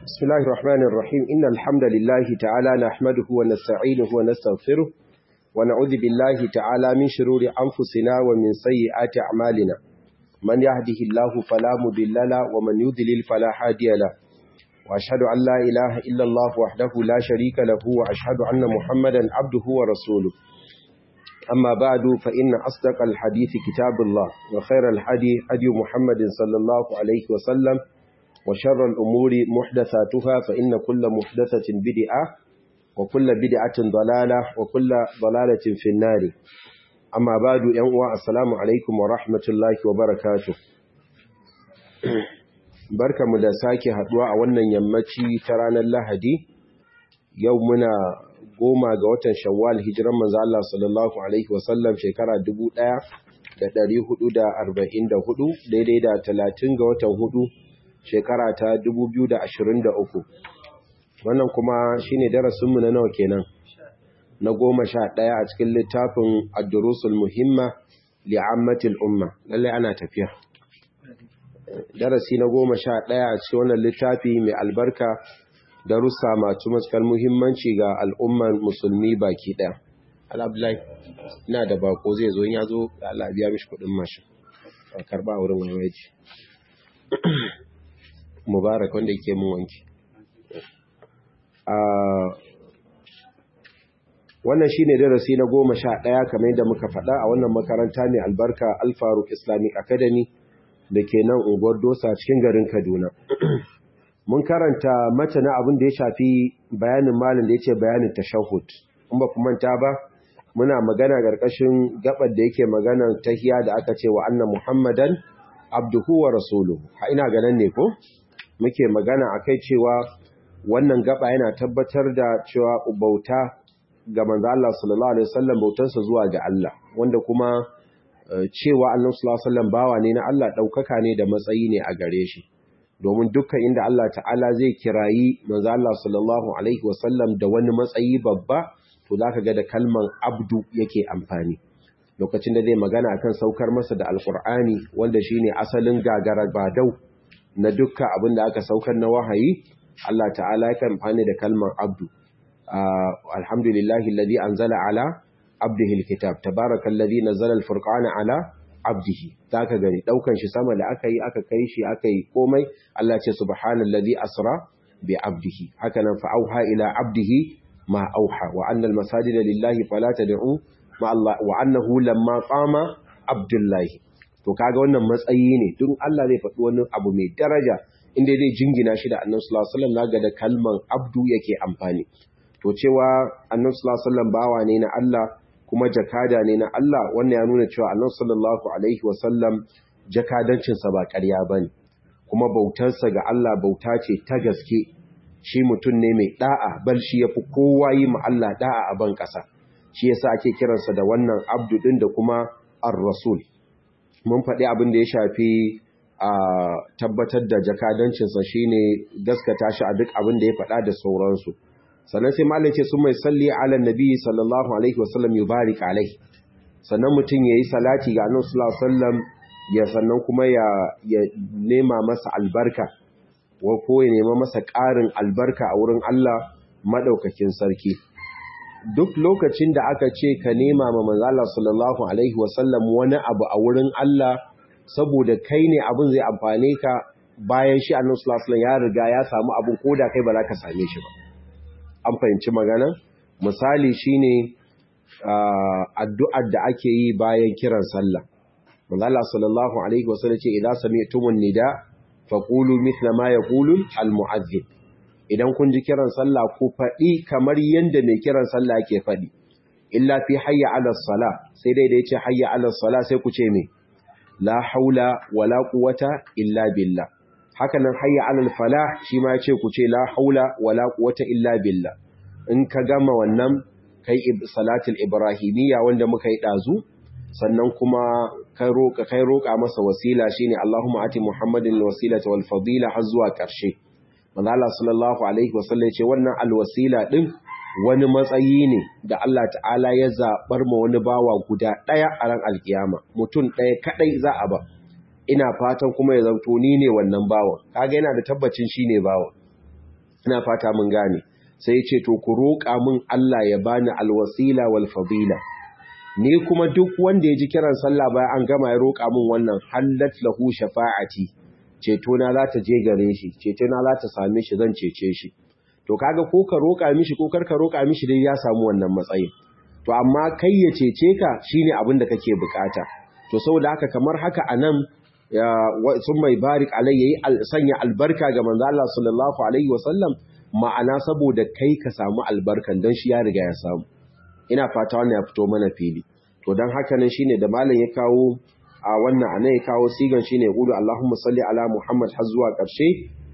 بسم الله الرحمن الرحيم إن الحمد لله تعالى نحمده ونستعينه ونستغفره ونعوذ بالله تعالى من شرور أنفسنا ومن سيئات أعمالنا من يهده الله فلا مضل له ومن يضلل فلا هادي له وأشهد أن لا إله إلا الله وحده لا شريك له وأشهد أن محمدا عبده ورسوله أما بعد فإن أصدق الحديث كتاب الله وخير الحديث هدي محمد صلى الله عليه وسلم وشر الأمور محدثاتها فإن كل محدثة بدعة وكل بدعة ضلالة وكل ضلالة في النار أما بعد ينوى السلام عليكم ورحمة الله وبركاته barka mu da sake haduwa a wannan yammaci ta ranar Lahadi yau muna goma ga watan Shawwal hijiran manzo Allah sallallahu alaihi wasallam shekara 1444 daidai da 30 ga watan hudu shekara ta 2023 wannan kuma shine darasinmu na nawa kenan na goma sha ɗaya a cikin littafin ad-durusul muhimma li'ammatil umma lalle ana tafiya darasi na goma sha ɗaya a cikin wannan littafi mai albarka darussa masu matukar muhimmanci ga al'umman musulmi baki ɗaya al'abdullahi ina da bako zai zo ya zo da Allah biya mishi kuɗin mashin a karɓa wurin wayeji mubarak wanda yake mun wanki wannan shine darasi na goma sha ɗaya kamar yadda muka faɗa a wannan makaranta mai albarka alfaruk islamic academy da ke nan unguwar dosa cikin garin kaduna mun karanta mata na abin da ya shafi bayanin malin da ya ce bayanin tashahud in ba manta ba muna magana ƙarƙashin gabar da yake maganan tahiya da aka ce wa annan muhammadan abduhu wa rasuluhu ha ina ganin ne ko muke magana akai cewa wannan gaba yana tabbatar da cewa bauta ga manzo Allah sallallahu alaihi wasallam bautarsa zuwa ga Allah wanda kuma cewa Annabi sallallahu alaihi wasallam bawa ne na Allah daukaka ne da matsayi ne a gare shi domin dukkan inda Allah ta'ala zai kirayi manzo Allah sallallahu alaihi wasallam da wani matsayi babba to zaka ga da kalman abdu yake amfani lokacin da zai magana akan saukar masa da alqur'ani wanda shine asalin gagara badau na dukkan abin da aka saukar na wahayi Allah ta'ala ya kan amfani da kalman abdu alhamdulillahi alladhi anzala ala abdihi alkitab tabarakallazi nazzala alfurqana ala abdihi zaka gani daukan shi sama da aka yi aka kai shi aka yi komai Allah ce subhanallazi asra bi abdihi haka nan fa auha ila abdihi ma auha wa anna almasajida lillahi fala tad'u ma Allah wa annahu lamma qama abdullahi to kaga wannan matsayi ne duk Allah zai faɗi wani abu mai daraja inda zai jingina shi da Annabi sallallahu alaihi wasallam naga da kalman abdu yake amfani to cewa Annabi sallallahu alaihi wasallam bawa ne na Allah kuma jakada ne na Allah wannan ya nuna cewa Annabi sallallahu alaihi wasallam jakadancin sa ba ƙarya bane kuma bautarsa ga Allah bauta ce ta gaske shi mutum ne mai da'a bal shi yafi kowa yi ma Allah da'a a ban ƙasa shi yasa ake kiransa da wannan abdu din da kuma ar-rasul mun faɗi abin da ya shafi a tabbatar da jakadancinsa shine gaskata shi a duk abin da ya faɗa da sauransu sannan sai malai ce sun mai salli ala nabi sallallahu alaihi wasallam yubarik alaihi sannan mutum yayi salati ga annabi sallallahu alaihi wasallam ya sannan kuma ya ya nema masa albarka wa ko ya nema masa ƙarin albarka a wurin Allah madaukakin sarki duk lokacin da aka ce ka nema ma manzo Allah sallallahu alaihi wasallam wani abu a wurin Allah saboda kai ne abin zai amfane ka bayan shi annabi sallallahu alaihi ya riga ya samu abin koda kai ba za ka same shi ba an fahimci magana misali shine addu'ar da ake yi bayan kiran sallah manzo Allah sallallahu alaihi wasallam ce idza sami'tumun nida faqulu mithla ma yaqulu al-mu'adhdhib idan kun ji kiran sallah ku faɗi kamar yadda mai kiran sallah ke faɗi illa fi hayya ala sala sai dai da yace hayya ala sala sai ku ce me la haula wala quwwata illa billah haka nan hayya ala falah shi ma yace ku ce la haula wala quwwata illa billah in ka gama wannan kai salatul ibrahimiyya wanda muka yi dazu sannan kuma kai roka kai roka masa wasila shine Allahumma ati Muhammadin alwasilata wal fadila har zuwa ƙarshe manzala sallallahu alaihi wasallam ce wannan alwasila din wani matsayi ne da Allah ta'ala ya zabar ma wani bawa guda daya a ran alkiyama mutum daya kadai za a ba ina fatan kuma ya zanto ni ne wannan bawan kaga yana da tabbacin shine bawan ina fata mun gane sai ya ce to ku roƙa min Allah ya bani alwasila wal fadila ni kuma duk wanda ya ji kiran sallah bayan an gama ya roƙa min wannan hallat lahu shafa'ati ceto na za ta je gare shi ceto na za ta same shi zan cece shi to kaga ko ka roƙa mishi ko kar ka roƙa mishi dai ya samu wannan matsayin to amma kai ya cece ka shine abin da kake bukata to saboda haka kamar haka anan sun mai barik alai yayi sanya albarka ga manzo Allah sallallahu alaihi wasallam ma'ana saboda kai ka samu albarkan dan shi ya riga ya samu ina fata wannan ya fito mana fili to dan haka nan shine da malam ya kawo a wannan ana ya kawo sigan shine qulu Allahumma salli ala Muhammad har zuwa karshe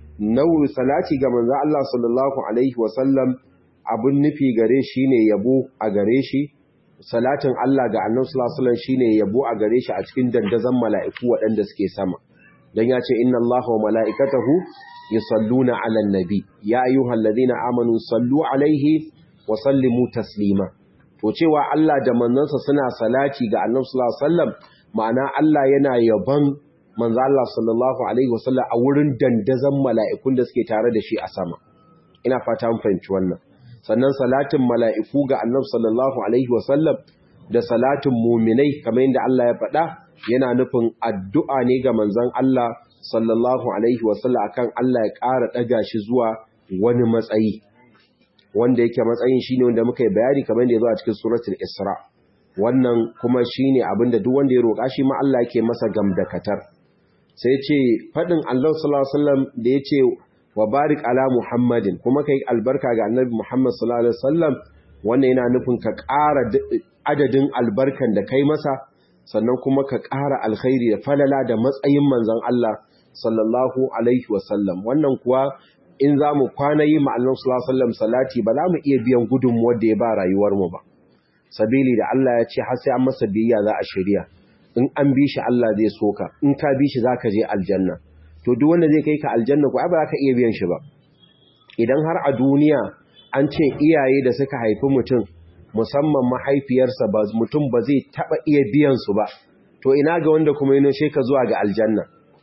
nawu salati ga manzo Allah sallallahu alaihi wasallam abun nufi gare shi ne yabo a gare shi salatin Allah ga annabi sallallahu alaihi wasallam shine yabo a gare shi a cikin dandazon mala'iku waɗanda suke sama dan ya ce inna Allaha wa mala'ikatahu yusalluna 'alan nabi ya ayyuhalladhina amanu sallu 'alaihi wa sallimu taslima to cewa Allah da manzansa suna salati ga annabi sallallahu alaihi wasallam ma'ana Allah yana yaban manzo Allah sallallahu alaihi wasallam a wurin dandazon mala'ikun da suke tare da shi a sama ina fata mun fahimci wannan sannan salatin mala'iku ga annab sallallahu Alaihi wasallam da salatin muminai kamar yadda Allah ya faɗa yana nufin addu'a ne ga manzan Allah sallallahu Alaihi wasallam akan Allah ya ƙara ɗaga shi zuwa wani matsayi wanda yake matsayin shi ne wanda muka yi bayani kamar yadda ya zo a cikin suratul Isra wannan kuma shi ne abinda duk wanda ya roƙa shi ma Allah yake masa gamdakatar sai ce faɗin Allah sallallahu Alaihi wasallam da ya ce wa barik ala Muhammadin kuma kai albarka ga Annabi Muhammad sallallahu alaihi wasallam wannan yana nufin ka ƙara adadin albarkan da kai masa sannan kuma ka ƙara alkhairi da falala da matsayin manzon Allah sallallahu alaihi wasallam wannan kuwa in za mu kwana yi ma Allah sallallahu alaihi wasallam salati ba za mu iya biyan gudunmuwar da ya ba rayuwar mu ba sabili da Allah ya ce har sai an masa biyayya za a shirya in an bi shi Allah zai soka in ka bi shi zaka je aljanna to duk wanda zai kai ka aljanna ko ai ba za ka iya biyan shi ba idan har a duniya an ce iyaye da suka haifi mutum musamman mahaifiyarsa ba mutum ba zai taba iya biyan su ba to ina ga wanda kuma yana she ka zuwa ga aljanna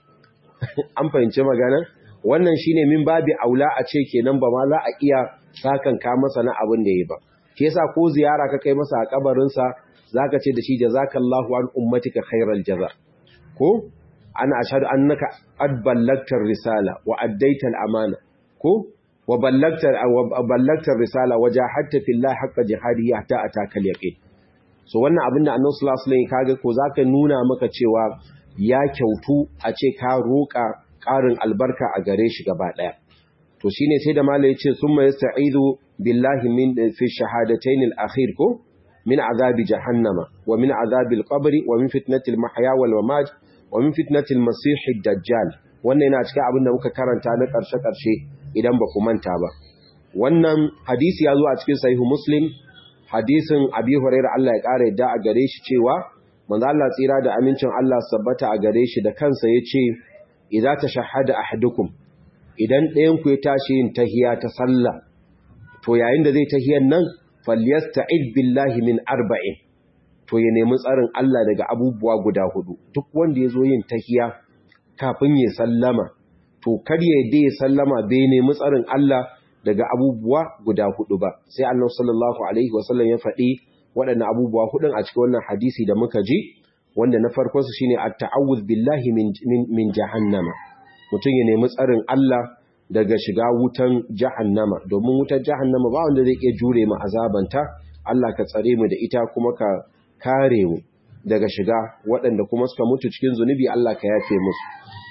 an fahimci magana wannan shine min babi aula a ce kenan ba ma za a iya sakan ka masa na abin da yayi ba shi yasa ko ziyara ka kai masa a kabarin sa zaka ce da shi jazakallahu an ummatika khairal jaza ko ana ashhadu annaka qad ballagta risala wa addaita al-amana ko wa ballagta wa ballagta risala wa jahadta fillahi haqqa jihadihi hatta ataka al-yaqin so wannan abin da Annabi sallallahu alaihi wasallam kaga ko zaka nuna maka cewa ya kyautu a ce ka roƙa ƙarin albarka a gare shi gaba ɗaya to shine sai da malai ya ce summa yasta'idu billahi min fi shahadatayn al-akhir ko min azabi jahannama wa min azabil qabri wa min fitnatil mahya wal mamat wa min fitnatil masih dajjal wannan yana cikin abin da muka karanta na karshe karshe idan ba ku manta ba wannan hadisi ya zo a cikin sahihu muslim hadisin abi hurairah Allah ya kare yadda a gare shi cewa manzo Allah tsira da amincin Allah sabbata a gare shi da kansa yace idza tashahhada ahadukum idan ɗayan ku ya tashi yin tahiya ta sallah to yayin da zai tahiyan nan falyasta'id billahi min arba'in to ya nemi tsarin Allah daga abubuwa guda hudu duk wanda ya zo yin tahiya kafin ya sallama to kar ya yadda ya sallama bai nemi tsarin Allah daga abubuwa guda hudu ba sai Allah sallallahu alaihi wasallam ya faɗi waɗannan abubuwa hudun a cikin wannan hadisi da muka ji wanda na farko su shine at-ta'awuz billahi min min jahannama mutum ya nemi tsarin Allah daga shiga wutan jahannama domin wutar jahannama ba wanda zai iya jure mu azabanta Allah ka tsare mu da ita kuma ka kare mu daga shiga waɗanda kuma suka mutu cikin zunubi Allah ka yafe musu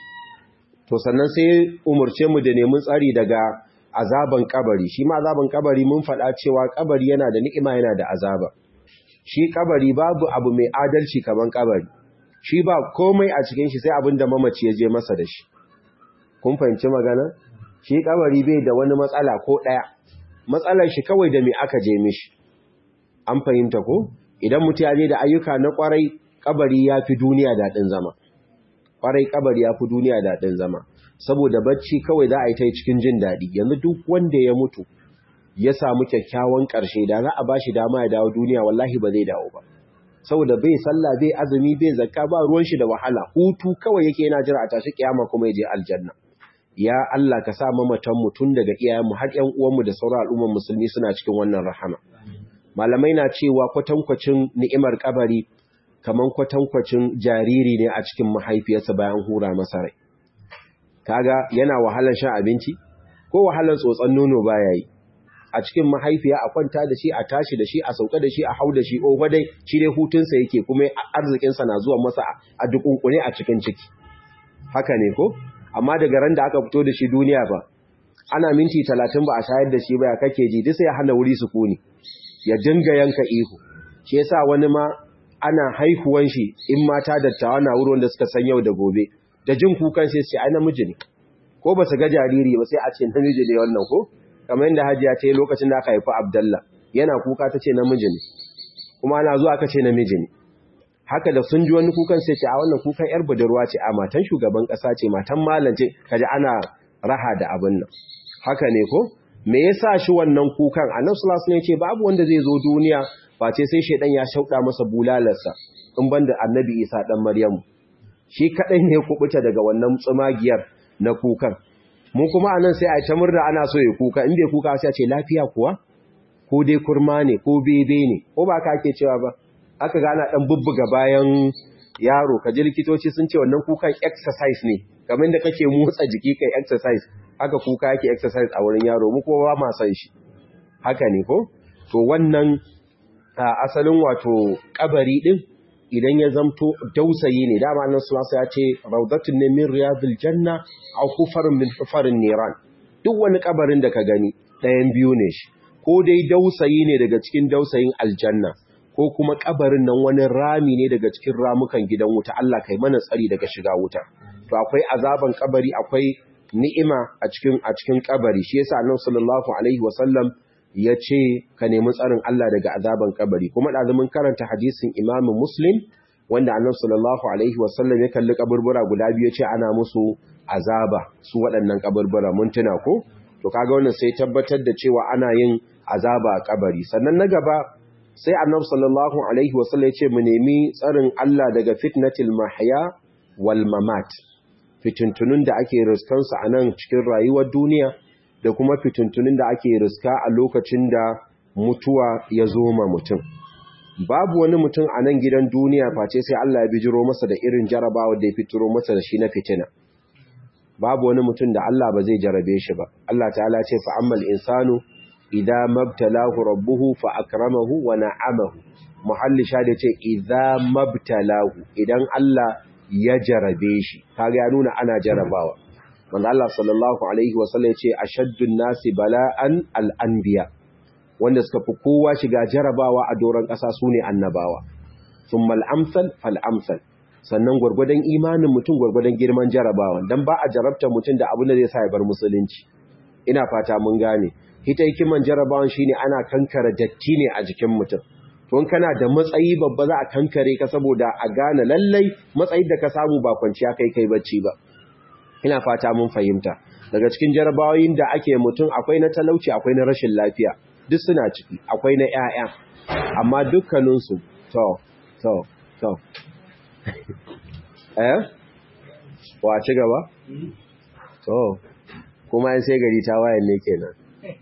to sannan sai umurce mu da neman tsari daga azaban kabari shi ma azaban kabari mun faɗa cewa kabari yana da ni'ima yana da azaba shi kabari babu abu mai adalci kaman kabari shi ba komai a cikin shi sai abin da mamaci ya je masa da shi kun fahimci magana shi kabari bai da wani matsala ko ɗaya matsalar shi kawai da me aka je mishi an fahimta ko idan mutum ya je da ayyuka na kwarai kabari ya fi duniya daɗin zama kwarai kabari ya fi duniya daɗin zama saboda bacci kawai za a yi ta cikin jin daɗi yanzu duk wanda ya mutu ya samu kyakkyawan ƙarshe da za a ba shi dama ya dawo duniya wallahi ba zai dawo ba saboda bai sallah bai azumi bai zakka ba ruwan shi da wahala hutu kawai yake yana jira a tashi kiyama kuma ya je aljanna ya Allah ka sa mamatan mu tun daga iyayenmu har ƴan uwanmu da sauran al'umman musulmi suna cikin wannan rahama malamai na cewa kwatankwacin ni'imar kabari kaman kwatankwacin jariri ne a cikin mahaifiyarsa bayan hura masa rai kaga yana wahalar shan abinci ko wahalar tsotson nono baya yi a cikin mahaifiya a kwanta da shi a tashi da shi a sauka da shi a hau da shi ofa dai shi dai hutunsa yake kuma arzikinsa na zuwa masa a dukunkune a cikin ciki haka ne ko amma daga ran da aka fito da shi duniya ba ana minti talatin ba a shayar da shi ba ya kake ji duk sai ya hana wuri sukuni ya dinga yanka ihu shi yasa wani ma ana haihuwan shi in mata dattawa na wurin da suka san yau da gobe da jin kukan sai sai ai namiji ne ko ba su ga jariri ba sai a ce namiji ne wannan ko kamar yadda hajiya ta yi lokacin da aka haifi abdallah yana kuka ta ce namiji ne kuma ana zuwa aka ce namiji ne haka da sun ji wani kukan sai ce a wannan kukan yar budurwa ce a matan shugaban kasa ce matan malam ce kaji ana raha da abin nan haka ne ko me yasa shi wannan kukan annabi sallallahu alaihi wasallam ce babu wanda zai zo duniya face sai shedan ya shauɗa masa bulalarsa in banda annabi isa dan maryamu shi kadai ne kubuta daga wannan tsumagiyar na kukan mu kuma anan sai a ta murna ana so ya kuka in bai kuka sai a ce lafiya kuwa ko dai kurma ne ko bebe ne ko ba ka ake cewa ba aka ga ana dan bubbuga bayan yaro kaji likitoci sun ce wannan kukan exercise ne kamar da kake motsa jiki kai exercise haka kuka yake exercise a wurin yaro mu kuma ba ma san shi haka ne ko to wannan asalin wato kabari din idan ya zamto dausayi ne dama nan sulasa ya ce raudatun ne min riyadul janna aw kufarun min hufarin niran duk wani kabarin da ka gani ɗayan biyu ne shi ko dai dausayi ne daga cikin dausayin aljanna ko kuma kabarin nan wani rami ne daga cikin ramukan gidan wuta Allah kai mana tsari daga shiga wuta to akwai azaban kabari akwai ni'ima a cikin a cikin kabari shi yasa Annabi sallallahu alaihi wasallam ya ce ka nemi tsarin Allah daga azaban kabari kuma ɗazumin karanta hadisin imamu muslim wanda annabi sallallahu alaihi wasallam ya kalli kaburbura guda biyu ce ana musu azaba su waɗannan kaburbura mun tuna ko to kaga wannan sai tabbatar da cewa ana yin azaba a kabari sannan na gaba sai annabi sallallahu alaihi wasallam ya ce mu nemi tsarin Allah daga fitnatil mahya wal mamat fitintunun da ake riskansu a nan cikin rayuwar duniya da kuma fitintunin da ake riska a lokacin da mutuwa ya zo ma mutum. Babu wani mutum a nan gidan duniya face sai Allah ya bijiro masa da irin jarabawa da ya fitiro masa da shi na fitina. Babu wani mutum da Allah ba zai jarabe shi ba. Allah ta'ala ce fa'ammal insanu idan mabtalahu rabbuhu fa akramahu wa na'amahu. Muhalli sha da ce idan mabtalahu idan Allah ya jarabe shi. Kaga ya nuna ana jarabawa. wanda Allah sallallahu Alaihi wasallam ya ce a shaddun nasi bala'an al'anbiya wanda suka fi kowa shiga jarabawa a doron ƙasa su ne annabawa sun mal'amsal fal'amsal sannan gwargwadon imanin mutum gwargwadon girman jarabawa don ba a jarabta mutum da abin da zai sa ya bar musulunci ina fata mun gane hita hikiman jarabawan shine ana kankara datti ne a jikin mutum tun kana da matsayi babba za a kankare ka saboda a gane lallai matsayin da ka samu ba kwanciya kai kai bacci ba ina fata mun fahimta daga cikin jarabawoyin da ake mutum akwai na talauci akwai na rashin lafiya duk suna ciki akwai na ƴaƴa amma dukkaninsu to to to eh wa ci gaba to kuma yan sai gari ta wayan ne kenan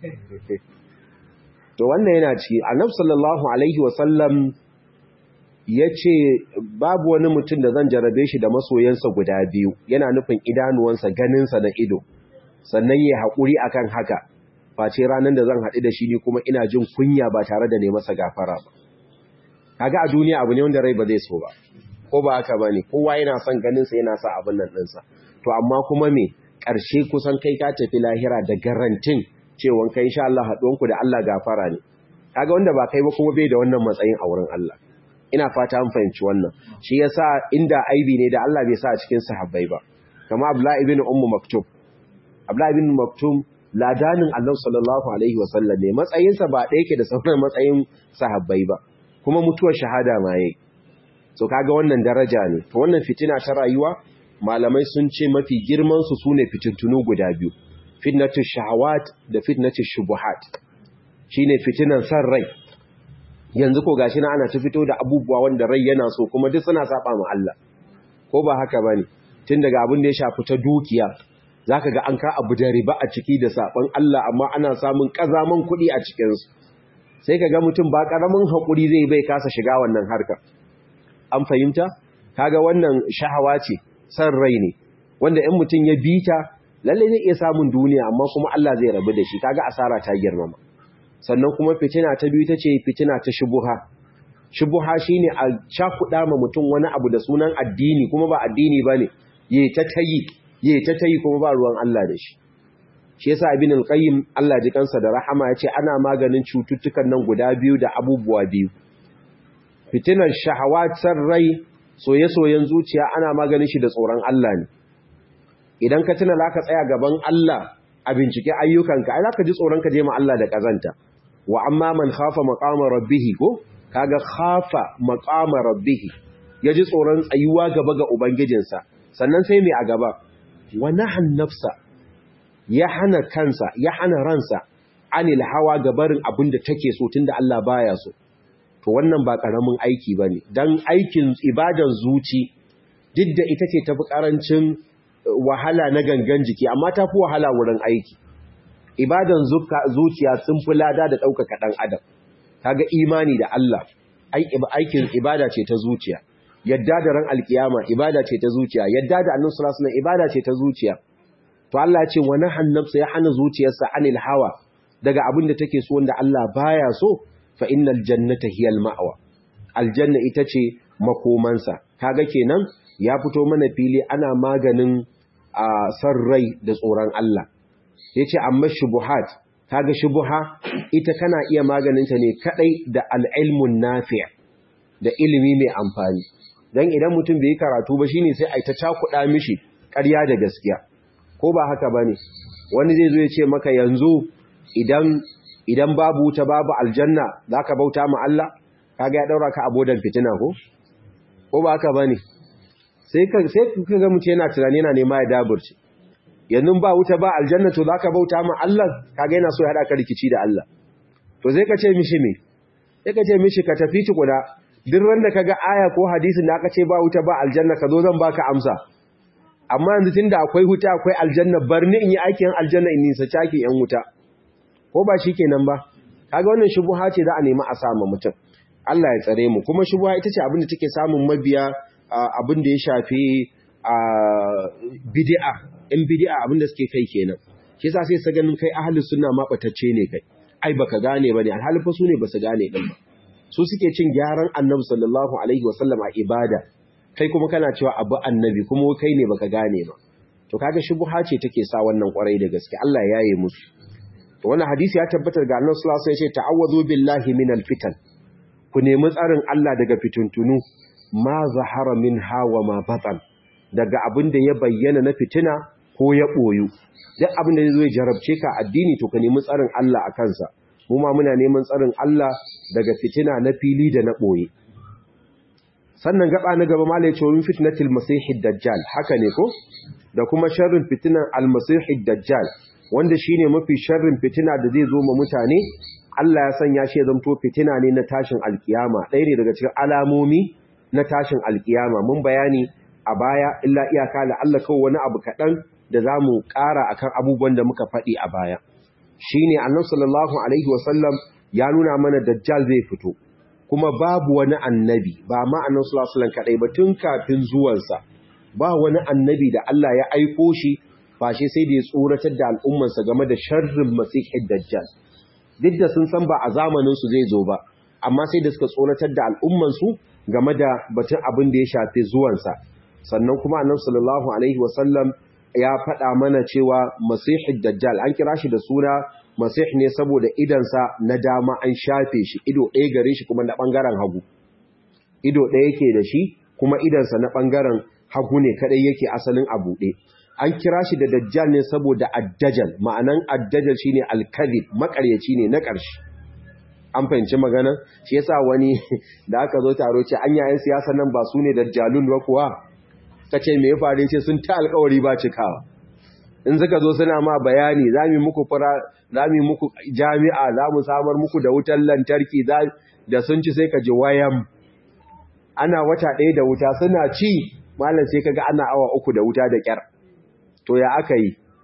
to wannan yana ciki annabi sallallahu alaihi wasallam ya ce babu wani mutum da zan jarabe shi da masoyansa guda biyu yana nufin idanuwansa ganinsa da ido sannan ya haƙuri akan haka face ranar da zan haɗu da shi ne kuma ina jin kunya ba tare da ne masa gafara ba kaga a duniya abu ne wanda rai ba zai so ba ko ba haka ba ne kowa yana son ganinsa yana sa abin nan ɗinsa to amma kuma me ƙarshe kusan kai ka tafi lahira da garantin cewa kai insha Allah haɗuwanku da Allah gafara ne kaga wanda ba kai ba kuma bai da wannan matsayin a wurin Allah ina fata an fahimci wannan shi yasa inda aibi ne da Allah bai sa a cikin sahabbai ba kama Abdullah ibn Ummu Maktum Abdullah ibn Maktum ladanin Allah sallallahu alaihi wasallam ne matsayinsa ba ɗaya yake da sauran matsayin sahabbai ba kuma mutuwar shahada ma yayi so kaga wannan daraja ne to wannan fitina ta rayuwa malamai sun ce mafi girman su sune fitintunu guda biyu fitnatush shahawat da fitnatush shubuhat shine fitinan san rai yanzu ko gashi na ana ta fito da abubuwa wanda rai yana so kuma duk suna saba ma Allah ko ba haka bane tun daga abin da ya shafi ta dukiya zaka ga an ka abu da riba a ciki da saban Allah amma ana samun kazaman kuɗi a cikin su sai ka ga mutum ba karamin hakuri zai bai kasa shiga wannan harkar an fahimta kaga wannan shahawa ce san rai ne wanda in mutum ya bita lalle zai iya samun duniya amma kuma Allah zai rabu da shi kaga asara ta girmama sannan kuma fitina ta biyu tace fitina ta shubuha shubuha shine a cakuɗa ma mutum wani abu da sunan addini kuma ba addini bane yayi ta tayi yayi ta tayi kuma ba ruwan Allah da shi shi yasa ibn al-qayyim Allah ji kansa da rahama yace ana maganin cututtukan nan guda biyu da abubuwa biyu fitinar shahawatar rai soye-soyen zuciya ana maganin shi da tsoron Allah ne idan ka tuna zaka tsaya gaban Allah a bincike ayyukanka ai zaka ji tsoron ka je ma Allah da kazanta wa amma man khafa maqama rabbih ko kaga khafa maqama rabbih yaji tsoron tsayuwa gaba ga ubangijinsa sannan sai mai a gaba wa nahan nafsa ya hana kansa ya hana ransa anil hawa gabarin abinda take so tunda Allah baya so to wannan ba karamin aiki bane dan aikin ibadan zuci duk da ita ce tafi karancin wahala na gangan jiki amma tafi wahala wurin aiki ibadan zuciya sun fi lada da ɗaukaka ɗan adam kaga imani da Allah aikin ibada ce ta zuciya yadda da ran alkiyama ibada ce ta zuciya yadda da annabi sallallahu alaihi ibada ce ta zuciya to Allah ya ce wa nahan nafsa ya hana zuciyarsa anil hawa daga abin da take so wanda Allah baya so fa innal jannata hiyal ma'wa aljanna ita ce makomansa kaga kenan ya fito mana fili ana maganin a san rai da tsoron Allah yace amma shubuhat kaga shubuha ita kana iya maganinta ne kadai da al-ilmun nafi' da ilimi mai amfani dan idan mutum bai karatu ba shine sai ai ta cakuda mishi ƙarya da gaskiya ko ba haka bane wani zai zo ya ce maka yanzu idan idan babu wuta babu aljanna zaka bauta ma Allah kaga ya daura ka abodan fitina ko ko ba haka bane sai ka sai ka ga mutum yana tunani yana nema ya daburce yanzu ba wuta ba aljanna to zaka bauta ma Allah kaga yana so ya hada ka rikici da Allah to sai ka ce mishi me sai ka ce mishi ka tafi ci guda duk randa kaga aya ko hadisin da aka ce ba wuta ba aljanna ka zo zan baka amsa amma yanzu tunda akwai wuta akwai aljanna bar ni in yi aikin aljanna in nisa caki yan wuta ko ba shikenan ba kaga wannan shubuha ce za a nemi a sama mutum Allah ya tsare mu kuma shubuha ita ce abin da take samun mabiya abin da ya shafi bid'a in bid'a abin da suke kai kenan shi yasa sai sa ganin kai ahlus sunna ma batacce ne kai ai baka gane bane alhali fa su ne basu gane din ba su suke cin gyaran annabi sallallahu alaihi wasallam a ibada kai kuma kana cewa abu annabi kuma kai ne baka gane ba to kaga shubha ce take sa wannan kwarai da gaske Allah ya yi musu to wannan hadisi ya tabbatar ga annabi sallallahu alaihi wasallam ya ce ta'awwazu billahi minal fitan ku nemi tsarin Allah daga fituntunu ma zahara min hawa ma batan daga abin da ya bayyana na fitina ko ya ɓoyu duk abin da zai jarabce ka addini to ka nemi tsarin Allah a kansa mu ma muna neman tsarin Allah daga fitina na fili da na ɓoye sannan gaba na gaba mala ya ce wani fitnatil masihid dajjal haka ne ko da kuma sharrin fitinan almasihid dajjal wanda shine mafi sharrin fitina da zai zo ma mutane Allah ya sanya shi ya zamto fitina ne na tashin alkiyama ɗaya ne daga cikin alamomi na tashin alkiyama mun bayani a baya illa iyaka la Allah kawai wani abu kaɗan da za mu ƙara akan abubuwan da muka faɗi a baya shi ne annan sallallahu alaihi wasallam ya nuna mana dajjal zai fito kuma babu wani annabi ba ma annan sallallahu alaihi kaɗai ba tun kafin zuwansa ba wani annabi da Allah ya aiko shi ba shi sai da ya tsoratar da al'ummansa game da sharrin masihin dajjal duk da sun san ba a zamaninsu zai zo ba amma sai da suka tsoratar da al'ummansu game da batun abin da ya shafi zuwansa sannan kuma annabi sallallahu alaihi wasallam ya faɗa mana cewa masihid dajjal an kira shi da suna masih ne saboda idansa na dama an shafe shi ido ɗaya gare shi kuma na ɓangaren hagu ido ɗaya yake da shi kuma idansa na ɓangaren hagu ne kaɗai yake asalin a buɗe an kira shi da dajjal ne saboda addajal ma'anan addajal shine alkazib makaryaci ne na ƙarshe an fahimci magana shi yasa wani da aka zo taro ce an yayin siyasa nan ba su ne dajjalun ba kuwa ka ce me ya faru ce sun ta alkawari ba cikawa in suka zo suna ma bayani za mu muku fara za mu muku jami'a za mu samar muku da wutar lantarki da sun ci sai ka ji wayam ana wata ɗaya da wuta suna ci malam sai kaga ana awa uku da wuta da kyar to ya aka yi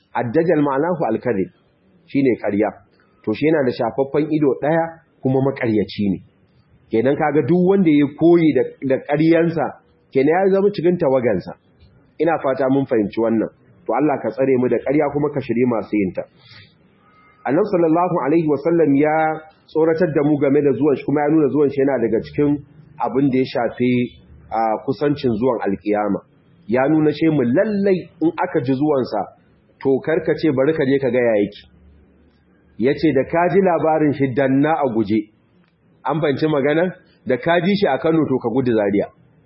addajal ma'anahu al-kadhib shine ƙarya to shi yana da shafaffen ido ɗaya kuma maƙaryaci ne kenan kaga duk wanda ya koyi da ƙaryansa kenan ya zama cikin tawagansa ina fata mun fahimci wannan to Allah ka tsare mu da ƙarya kuma ka shirye masu yin ta Annabi sallallahu alaihi wasallam ya tsoratar da mu game da zuwan shi kuma ya nuna zuwan shi yana daga cikin abin da ya shafi kusancin zuwan alkiyama ya nuna ce mu lallai in aka ji zuwansa to karkace bari ka je ka ga yake yace da ka ji labarin shi danna a guje an fanci magana da ka ji shi a Kano to ka gudu Zaria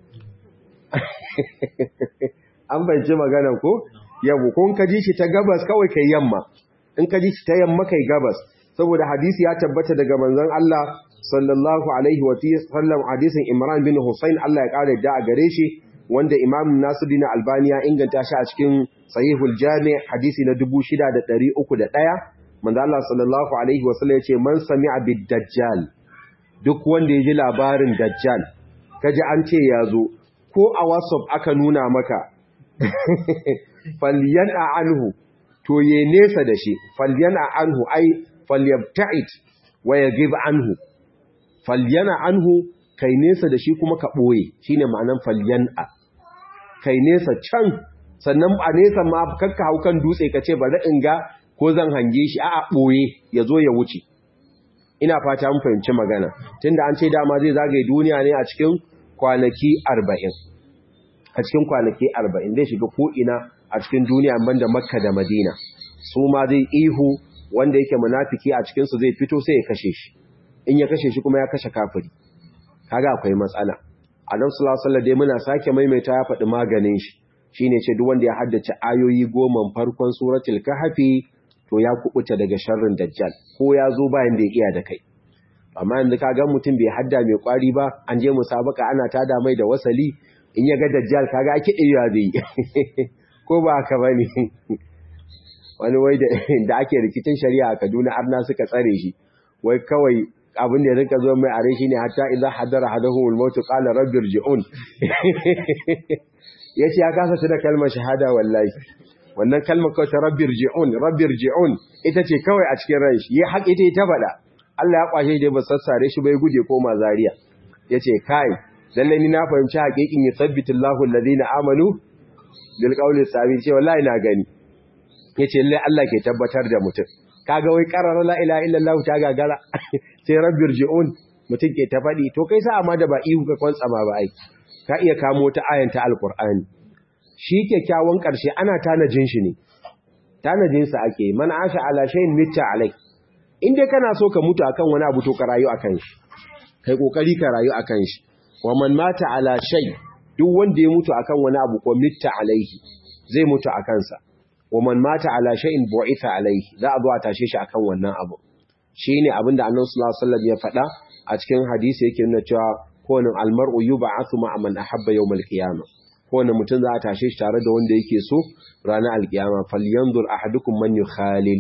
an fanci magana ko yabo kun ka ji shi ta gabas kawai kai yamma in ka ji shi ta yamma kai gabas saboda hadisi ya tabbata daga manzon Allah sallallahu alaihi wa sallam hadisin Imran bin Hussein Allah ya kare da a gare shi wanda Imam Nasiruddin Albani ya inganta shi a cikin Sahihul Jami' hadisi na 6301 manzo Allah sallallahu alaihi wa sallam yace man sami'a bid dajjal duk wanda ya ji labarin dajjal kaji an ce ya zo ko a WhatsApp aka nuna maka falyan'a anhu to ye nesa da shi falyan'a anhu ai falyabta'id wa yaghib anhu falyana anhu kai nesa da shi kuma ka boye shine ma'anan falyan'a kai nesa can sannan a nesa ma kakka hau kan dutse ka ce bari in ga ko zan hange shi a'a boye ya zo ya wuce ina fata mun fahimci magana tunda an ce dama zai zagaye duniya ne a cikin kwanaki 40 a cikin kwanaki 40 zai shiga ko ina a cikin duniya banda Makka da Madina su ma zai ihu wanda yake munafiki a cikin su zai fito sai ya kashe shi in ya kashe shi kuma ya kashe kafiri kaga akwai matsala Annabi sallallahu alaihi wasallam dai muna sake maimaita ya faɗi maganin shi shine ce duk wanda ya haddace ayoyi goma farkon suratul kahfi to ya kubuta daga sharrin dajjal ko ya zo bayan da ya iya da kai amma yanzu ka ga mutum bai hadda mai kwari ba an je musabaka ana tada mai da wasali in ya ga dajjal kaga ake iya zai ko ba haka bane wani wai da ake rikicin shari'a a Kaduna arna suka tsare shi wai kawai abin da ya rinka zo mai are shi ne hatta idza hadara hadahumul maut qala rabbi irji'un yace ya kasa shi da kalmar shahada wallahi wannan kalmar kawai ta rabbir ji'un rabbir ji'un ita ce kawai a cikin ran shi ya haƙe ta ta faɗa Allah ya kwashe dai ba sassare shi bai guje koma Zariya. yace kai lalle ni na fahimci haƙiƙin yusabbitu Allahu alladhina amanu bil qawli sabit ce wallahi na gani yace lalle Allah ke tabbatar da mutum kaga wai qarara la ilaha illallah ta gagara sai rabbir ji'un mutum ke ta faɗi to kai sa amma da ba ihu ka kwantsama ba ai ka iya kamo ta ayanta alqur'ani shi kyakkyawan ƙarshe ana tanajin shi ne tanajinsa ake man asha ala shayin mitta alai in dai kana so ka mutu akan wani abu to ka rayu akan shi kai kokari ka rayu akan shi wa man mata ala shay duk wanda ya mutu akan wani abu ko mitta alaihi zai mutu akan sa wa man mata ala shay'in bu'itha alaihi za a zo a tashe shi akan wannan abu shine abin da Annabi sallallahu alaihi wasallam ya faɗa a cikin hadisi yake nuna cewa kowane almar'u yub'athu ma'a man ahabba yawmal qiyamah kowane mutum za a tashe shi tare da wanda yake so ranar alkiyama falyanzur ahadukum man yukhalil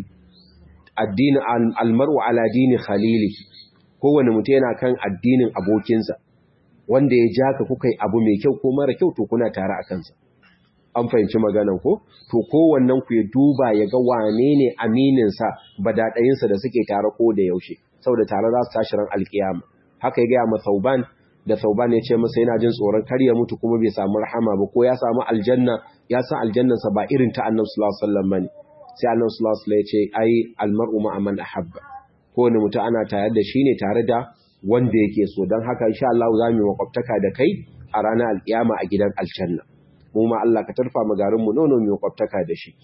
addini almar'u ala dini khalili kowane mutum yana kan addinin abokinsa wanda ya ja ka kuka yi abu mai kyau ko mara kyau to kuna tare a kansa an fahimci maganan ko to kowannen ku ya duba ya ga wane ne amininsa badaɗayinsa da suke tare ko da yaushe saboda tare za su tashi ran alkiyama haka ya gaya ma sauban da sauban ya ce masa yana jin tsoron kar ya mutu kuma bai samu rahama ba ko ya samu aljanna ya san aljannansa ba irin ta annabi sallallahu alaihi wasallam bane sai annabi sallallahu alaihi wasallam ya ce ai almar'u ma'a man ahabba kowane mutum ana tare da shi ne tare da wanda yake so don haka insha Allah za mu yi makwabtaka da kai a ranar alkiyama a gidan aljanna mu ma Allah ka tarfa mu garin mu nono mu makwabtaka da shi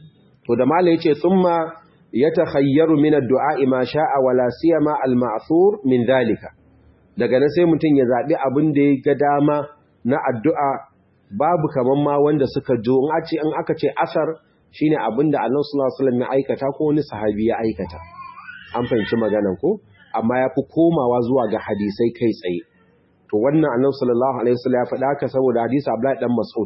to da malai yace thumma yatakhayyaru min ad-du'a ma sha'a wala siyama al-ma'thur min dhalika daga nan sai mutum ya zaɓi abin da ya ga dama na addu'a babu kaman ma wanda suka jo in aka ce asar shine abin da Allah sallallahu alaihi wasallam ya aikata ko wani sahabi ya aikata an fahimci maganan ko amma ya fi komawa zuwa ga hadisai kai tsaye to wannan annabi sallallahu alaihi wasallam ya faɗa haka saboda hadisi Abdullahi dan Mas'ud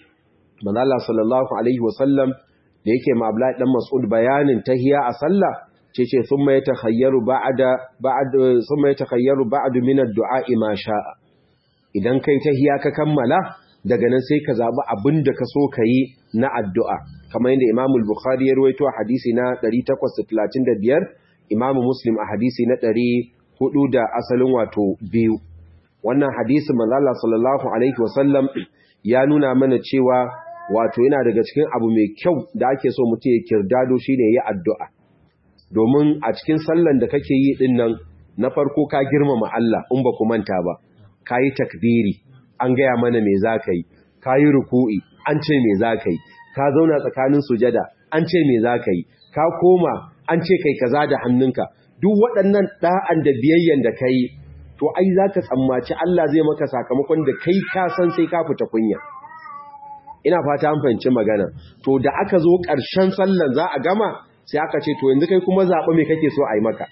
manzo Allah sallallahu alaihi wasallam da yake ma Abdullahi dan Mas'ud bayanin tahiya a sallah cece thumma yatakhayyaru ba'da ba'd thumma yatakhayyaru ba'd min ad-du'a ma sha'a idan kai tahiya ka kammala daga nan sai ka zaɓi abin da ka so ka yi na addu'a kamar yadda imamul bukhari ya ruwaito a hadisi na 835 imamu muslim a hadisi na 400 da asalin wato biyu wannan hadisi manzala sallallahu alaihi wasallam ya nuna mana cewa wato yana daga cikin abu mai kyau da ake so mutum ya kirdado shine yi addu'a domin a cikin sallan da kake yi din nan na farko ka girmama Allah in ba ku manta ba ka yi takbiri an gaya mana me za ka yi ka yi ruku'i an ce me za ka yi ka zauna tsakanin sujada an ce me za ka yi ka koma an ce kai kaza da hannunka duk waɗannan ɗa'an da biyayyen da ka yi to ai za ka tsammaci Allah zai maka sakamakon da kai ka san sai ka fita kunya ina fata an fahimci magana to da aka zo ƙarshen sallan za a gama sai aka ce to yanzu kai kuma zaɓa me kake so a yi maka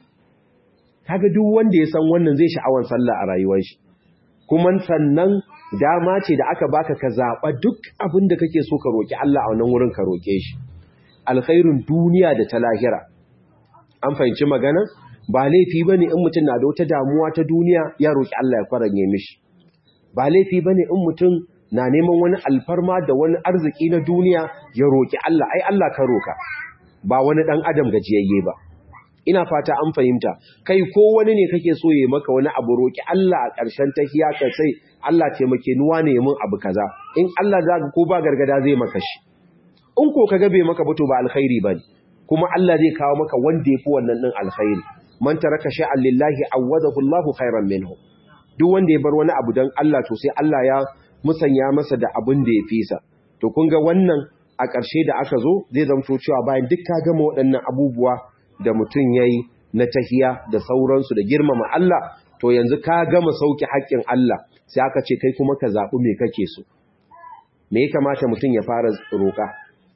kaga duk wanda ya san wannan zai sha'awan sallah a rayuwar shi kuma sannan dama ce da aka baka ka zaɓa duk abin da kake so ka roƙi Allah a wannan wurin ka roƙe shi alkhairun duniya da ta lahira an fahimci magana ba laifi bane in mutum na da wata damuwa ta duniya ya roƙi Allah ya kwaranye mishi ba laifi bane in mutum na neman wani alfarma da wani arziki na duniya ya roƙi Allah ai Allah ka roka ba wani dan adam gajiyayye ba ina fata an fahimta kai ko wani ne kake so ya maka wani abu roƙi Allah a ƙarshen tahiya ka sai Allah taimake ni wane mun abu kaza in Allah zaka ko ba gargada zai maka shi in ko kaga bai maka ba to ba alkhairi bane kuma Allah zai kawo maka wanda yafi wannan din alkhairi man taraka sha'an lillahi awadahu Allahu khairan minhu duk wanda ya bar wani abu dan Allah to sai Allah ya musanya masa da abin da ya fisa to kun ga wannan a ƙarshe da aka zo zai zamto cewa bayan duk ka gama waɗannan abubuwa da mutum yayi na tahiya da sauransu da girmama Allah to yanzu ka gama sauki haƙƙin Allah sai aka ce kai kuma ka zaɓi me kake so me ya kamata mutum ya fara roƙa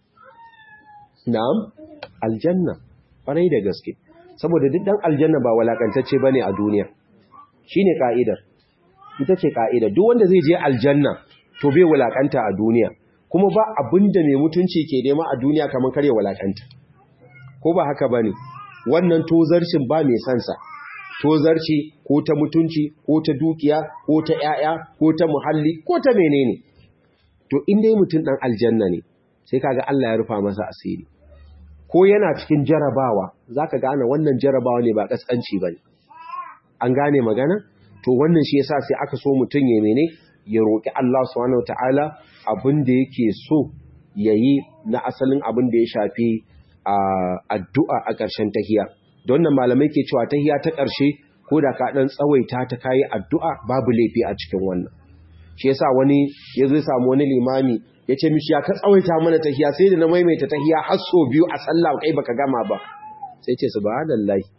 na'am aljanna ƙwarai da gaske saboda duk dan aljanna ba walakantacce bane a duniya shine ka'idar ita ce ka'idar duk wanda zai je aljanna to bai walakanta a duniya kuma ba abinda mai mutunci ke nema a duniya kamar kare walakanta ko ba haka bane wannan tozarcin ba mai sansa tozarci ko ta mutunci ko ta dukiya ko ta ƴaƴa ko ta muhalli ko ta menene to in dai mutum dan aljanna ne sai kaga Allah ya rufa masa asiri ko yana cikin jarabawa zaka gane wannan jarabawa ne ba kaskanci bane an gane magana to wannan shi yasa sai aka so mutun ya mene ya roki Allah subhanahu wataala abin da yake so yayi na asalin abin da ya shafi addu'a a ƙarshen tahiya don nan malamai ke cewa tahiya ta ƙarshe ko da ka dan tsawaita ta kai addu'a babu laifi a cikin wannan shi yasa wani ya zo samu wani limami ya ce mishi ya ka tsawaita mana tahiya sai da na maimaita tahiya har so biyu a sallah kai baka gama ba sai ce subhanallahi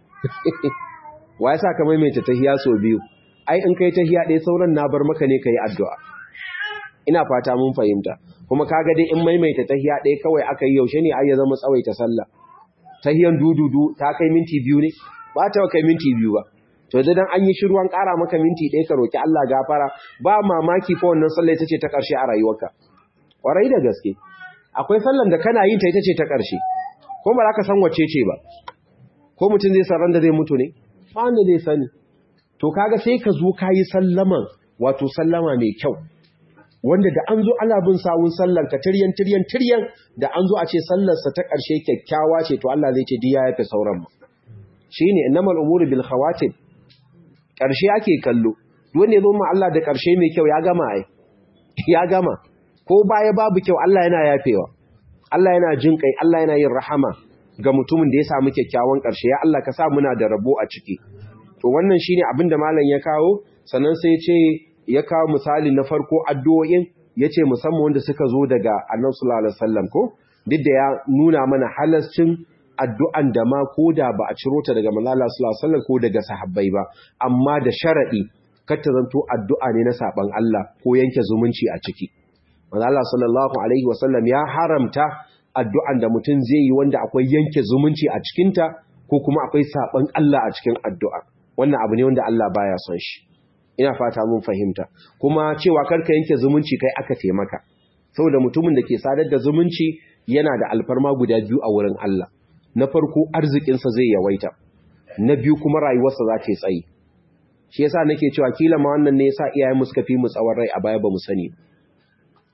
wa yasa ka maimaita tahiya so biyu ai in kai tahiya ɗaya sauran na bar maka ne kai addu'a ina fata mun fahimta kuma kaga dai in maimaita tahiya ɗaya kawai aka yi yaushe ne ai ya zama tsawaita sallah tahiyan dududu ta kai minti biyu ne ba ta kai minti biyu ba to idan an yi shiruwan ƙara maka minti ɗaya ka roki Allah gafara ba mamaki fa wannan sallah ita ce ta ƙarshe a rayuwarka kwarai da gaske akwai sallan da kana yin ta ita ce ta ƙarshe ko ba za ka san wacce ce ba ko mutum zai san da zai mutu ne ba wanda zai sani to kaga sai ka zo ka yi sallaman wato sallama mai kyau wanda da an zo ana bin sawun sallar ka tiryan tiryan tiryan da an zo a ce sallarsa ta ƙarshe kyakkyawa ce to Allah zai ce diya ya fi sauran mu shine innamal umuru bil khawatim ƙarshe ake kallo wanda ya zo ma Allah da ƙarshe mai kyau ya gama ai ya gama ko baya babu kyau Allah yana yafewa Allah yana jin kai Allah yana yin rahama ga mutumin da ya samu kyakkyawan ƙarshe ya Allah ka sa muna da rabo a ciki to wannan shine abin da malam ya kawo sannan sai ce ya kawo misali na farko addu'o'in yace musamman wanda suka zo daga Annabi sallallahu alaihi wasallam ko duk da ya nuna mana halascin addu'an da ma ko da ba a ciro ta daga manzo Allah sallallahu alaihi wasallam ko daga sahabbai ba amma da sharadi kar ta zanto addu'a ne na saban Allah ko yanke zumunci a ciki manzo Allah sallallahu alaihi wasallam ya haramta addu'an da mutum zai yi wanda akwai yanke zumunci a cikinta ko kuma akwai saban Allah a cikin addu'a wannan abu ne wanda Allah baya son shi ina fata mun fahimta kuma cewa karka yanke zumunci kai aka taimaka saboda mutumin da ke sadar da zumunci yana da alfarma guda biyu a wurin Allah na farko arzikinsa zai yawaita na biyu kuma rayuwarsa za ta yi tsayi shi yasa nake cewa kila ma wannan ne yasa iyayen mu suka fi mu tsawon rai a baya ba mu sani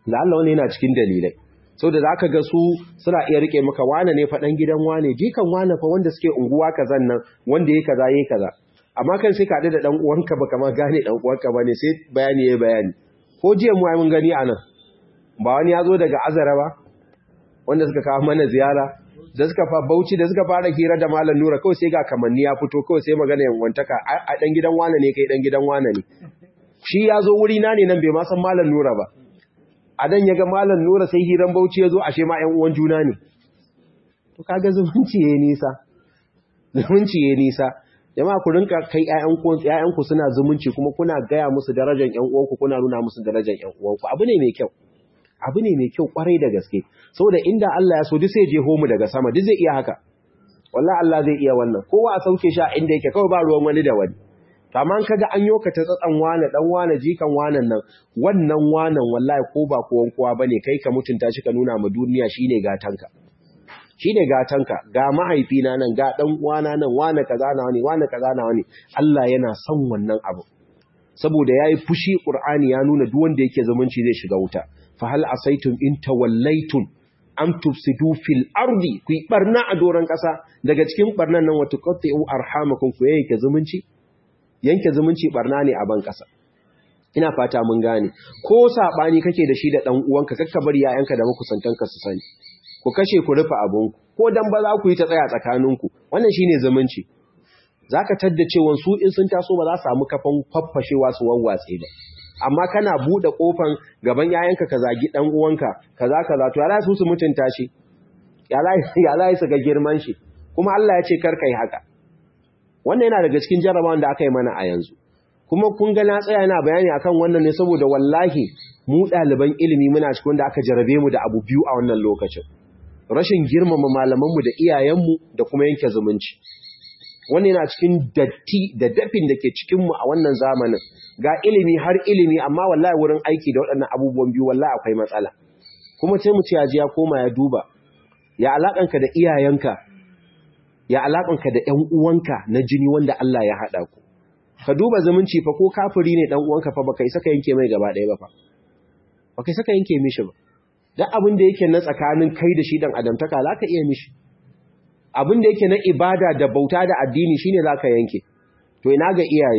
da Allah wani yana cikin dalilai sau da za ka ga su suna iya rike maka wane ne faɗan gidan wane jikan wane fa wanda suke unguwa kazan nan wanda ya kaza ya kaza amma kan sai ka da ɗan uwanka ba kama gane ɗan uwanka ba ne sai bayani ya bayani ko jiya mu mun gani a nan ba wani ya zo daga azara ba wanda suka kawo mana ziyara da suka fa bauchi da suka fara hira da malam nura kawai sai ga kamanni ya fito kawai sai magana yanwantaka a ɗan gidan wane ne kai ɗan gidan wane ne shi ya zo wuri na ne nan bai ma san malam nura ba a dan ya ga malam nura sai hiran bauchi ya zo ashe ma ‘yan uwan juna ne to kaga zumunci ya nisa zumunci ya nisa jama'a ku rinka kai ‘ya'yanku suna zumunci kuma kuna gaya musu darajar ‘yan uwanku kuna nuna musu darajar ‘yan uwanku abu ne mai kyau abu ne mai kyau kwarai da gaske saboda inda Allah ya so duk sai je homu daga sama duk zai iya haka wallahi Allah zai iya wannan kowa a sauke shi a inda yake kawai ba ruwan wani da wani amma kaga an yoka ta tsatsan wane dan wane jikan wanan nan wannan wanan wallahi ko ba kowan kowa bane kai ka mutunta shi ka nuna ma duniya shine gatanka shine gatanka ga mahaifina nan ga dan uwana nan wane kaza na wani wane kaza na wani Allah yana son wannan abu saboda yayi fushi Qur'ani ya nuna duk wanda yake zumunci zai shiga wuta fa hal asaitum in tawallaytum am tufsidu fil ardi ku barna a doran kasa daga cikin barnan nan wa tuqatti'u arhamakum ku yake zumunci yanke zumunci barna ne a ban ƙasa ina fata mun gane ko sabani kake da shi da dan uwanka kakka bari yayanka da makusantanka su sani ku kashe ku rufe abun ko dan ba za ku yi ta tsaya tsakaninku wannan shine zumunci zaka tadda cewa su in sun taso ba za su samu kafan faffashewa su wawwatse ba amma kana bude kofan gaban yayanka ka zagi dan uwanka kaza kaza to ya su su mutunta shi ya la su ga girman shi kuma Allah ya ce kar kai haka wannan yana daga cikin jarabawan da aka yi mana a yanzu kuma kun ga na tsaya yana bayani akan wannan ne saboda wallahi mu ɗaliban ilimi muna cikin wanda aka jarabe mu da abu biyu a wannan lokacin rashin girmama malamanmu da iyayenmu da kuma yanke zumunci wannan yana cikin datti da dafin da ke cikinmu a wannan zamanin ga ilimi har ilimi amma wallahi wurin aiki da waɗannan abubuwan biyu wallahi akwai matsala kuma sai mu ce ya koma ya duba ya alaƙanka da iyayenka ya alaƙanka da ‘yan uwanka na jini wanda Allah ya haɗa ku. Ka duba zumunci fa ko kafiri ne ɗan uwanka fa baka isa ka yanke mai gaba ɗaya ba fa. Baka isa ka yanke mishi ba. Duk abin da yake na tsakanin kai da shi dan adamtaka za ka iya mishi. Abin da yake na ibada da bauta da addini shine za ka yanke. To ina ga iyaye.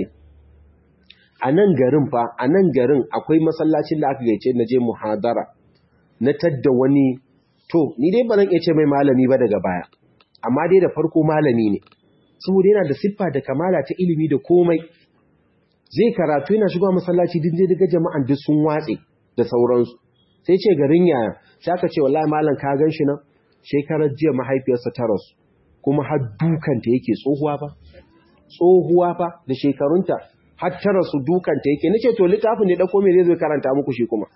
A nan garin fa, a nan garin akwai masallacin da aka gaice na je muhadara. Na tadda wani to ni dai ba zan iya ce mai malami ba daga baya. amma dai da farko malami ne saboda yana da siffa da kamala ta ilimi da komai zai karatu yana shiga masallaci din zai daga jama'an duk sun watse da sauransu sai ce garin yaya sai aka ce wallahi malam ka gan shi nan shekarar jiya mahaifiyarsa ta rasu kuma har dukanta yake tsohuwa ba tsohuwa ba da shekarunta har ta rasu dukanta yake nace to littafin ne dauko me zai zo karanta muku shi kuma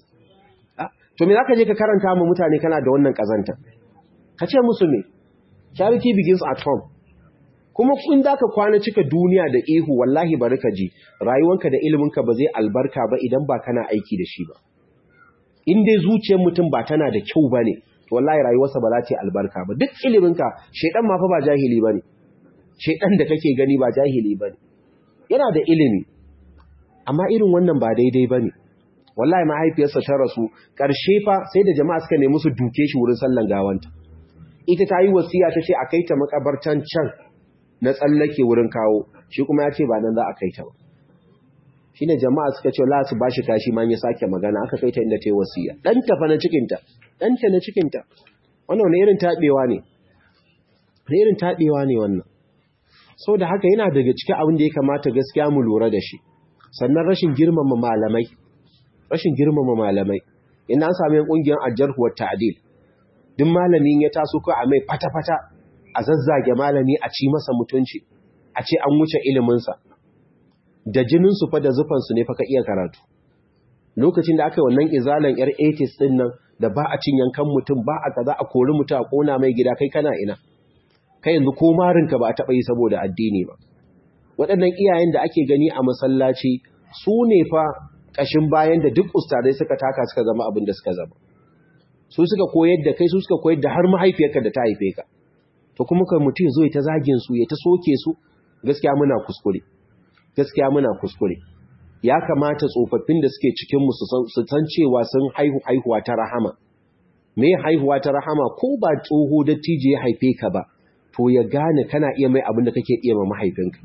to me zaka je ka karanta mu mutane kana da wannan kazanta ka ce musu me charity begins at home kuma kun da ka kwana cika duniya da ihu wallahi bari ka ji rayuwanka da iliminka ba zai albarka ba idan ba kana aiki da shi ba in dai zuciyar mutum ba tana da kyau ba ne to wallahi rayuwarsa ba za ta yi albarka ba duk iliminka shaidan ma fa ba jahili ba ne shaidan da kake gani ba jahili ba ne yana da ilimi amma irin wannan ba daidai ba ne wallahi mahaifiyarsa ta rasu ƙarshe fa sai da jama'a suka nemi su duke shi wurin sallan gawanta ita ta yi wasiya ta ce a kai ta makabartan can na tsallake wurin kawo shi kuma ya ce ba nan za a kai ta ba shi ne jama'a suka ce la su ba shi kashi ma ya sake magana aka kai ta inda ta yi wasiya ɗanta fa na cikinta ɗanta na cikinta wannan wani irin taɓewa ne wani irin taɓewa ne wannan sau da haka yana daga cikin abin da ya kamata gaskiya mu lura da shi sannan rashin girmama malamai rashin girmama malamai ina an sami ƙungiyar ajarhuwar ta'adil duk malamin ya taso ko a mai fata-fata a zazzage malami a ci masa mutunci a ce an wuce iliminsa da jininsu fa da zufansu ne fa ka iya karatu lokacin da aka yi wannan izalan yar 80s din nan da ba a cin yankan mutum ba a kaza a kori mutum a kona mai gida kai kana ina kai yanzu ko marinka ba a taɓa yi saboda addini ba waɗannan iyayen da ake gani a masallaci su ne fa ƙashin bayan da duk ustadai suka taka suka zama abin da suka zama su suka koyar da kai su suka koyar da har mahaifiyarka da ta haife ka to kuma kai mutum zo ya ta zagin su ya ta soke su gaskiya muna kuskure gaskiya muna kuskure ya kamata tsofaffin da suke cikin mu su san cewa sun haihu haihuwa ta rahama me haihuwa ta rahama ko ba tsoho dattijo ya haife ka ba to ya gane kana iya mai abin da kake iya ma mahaifinka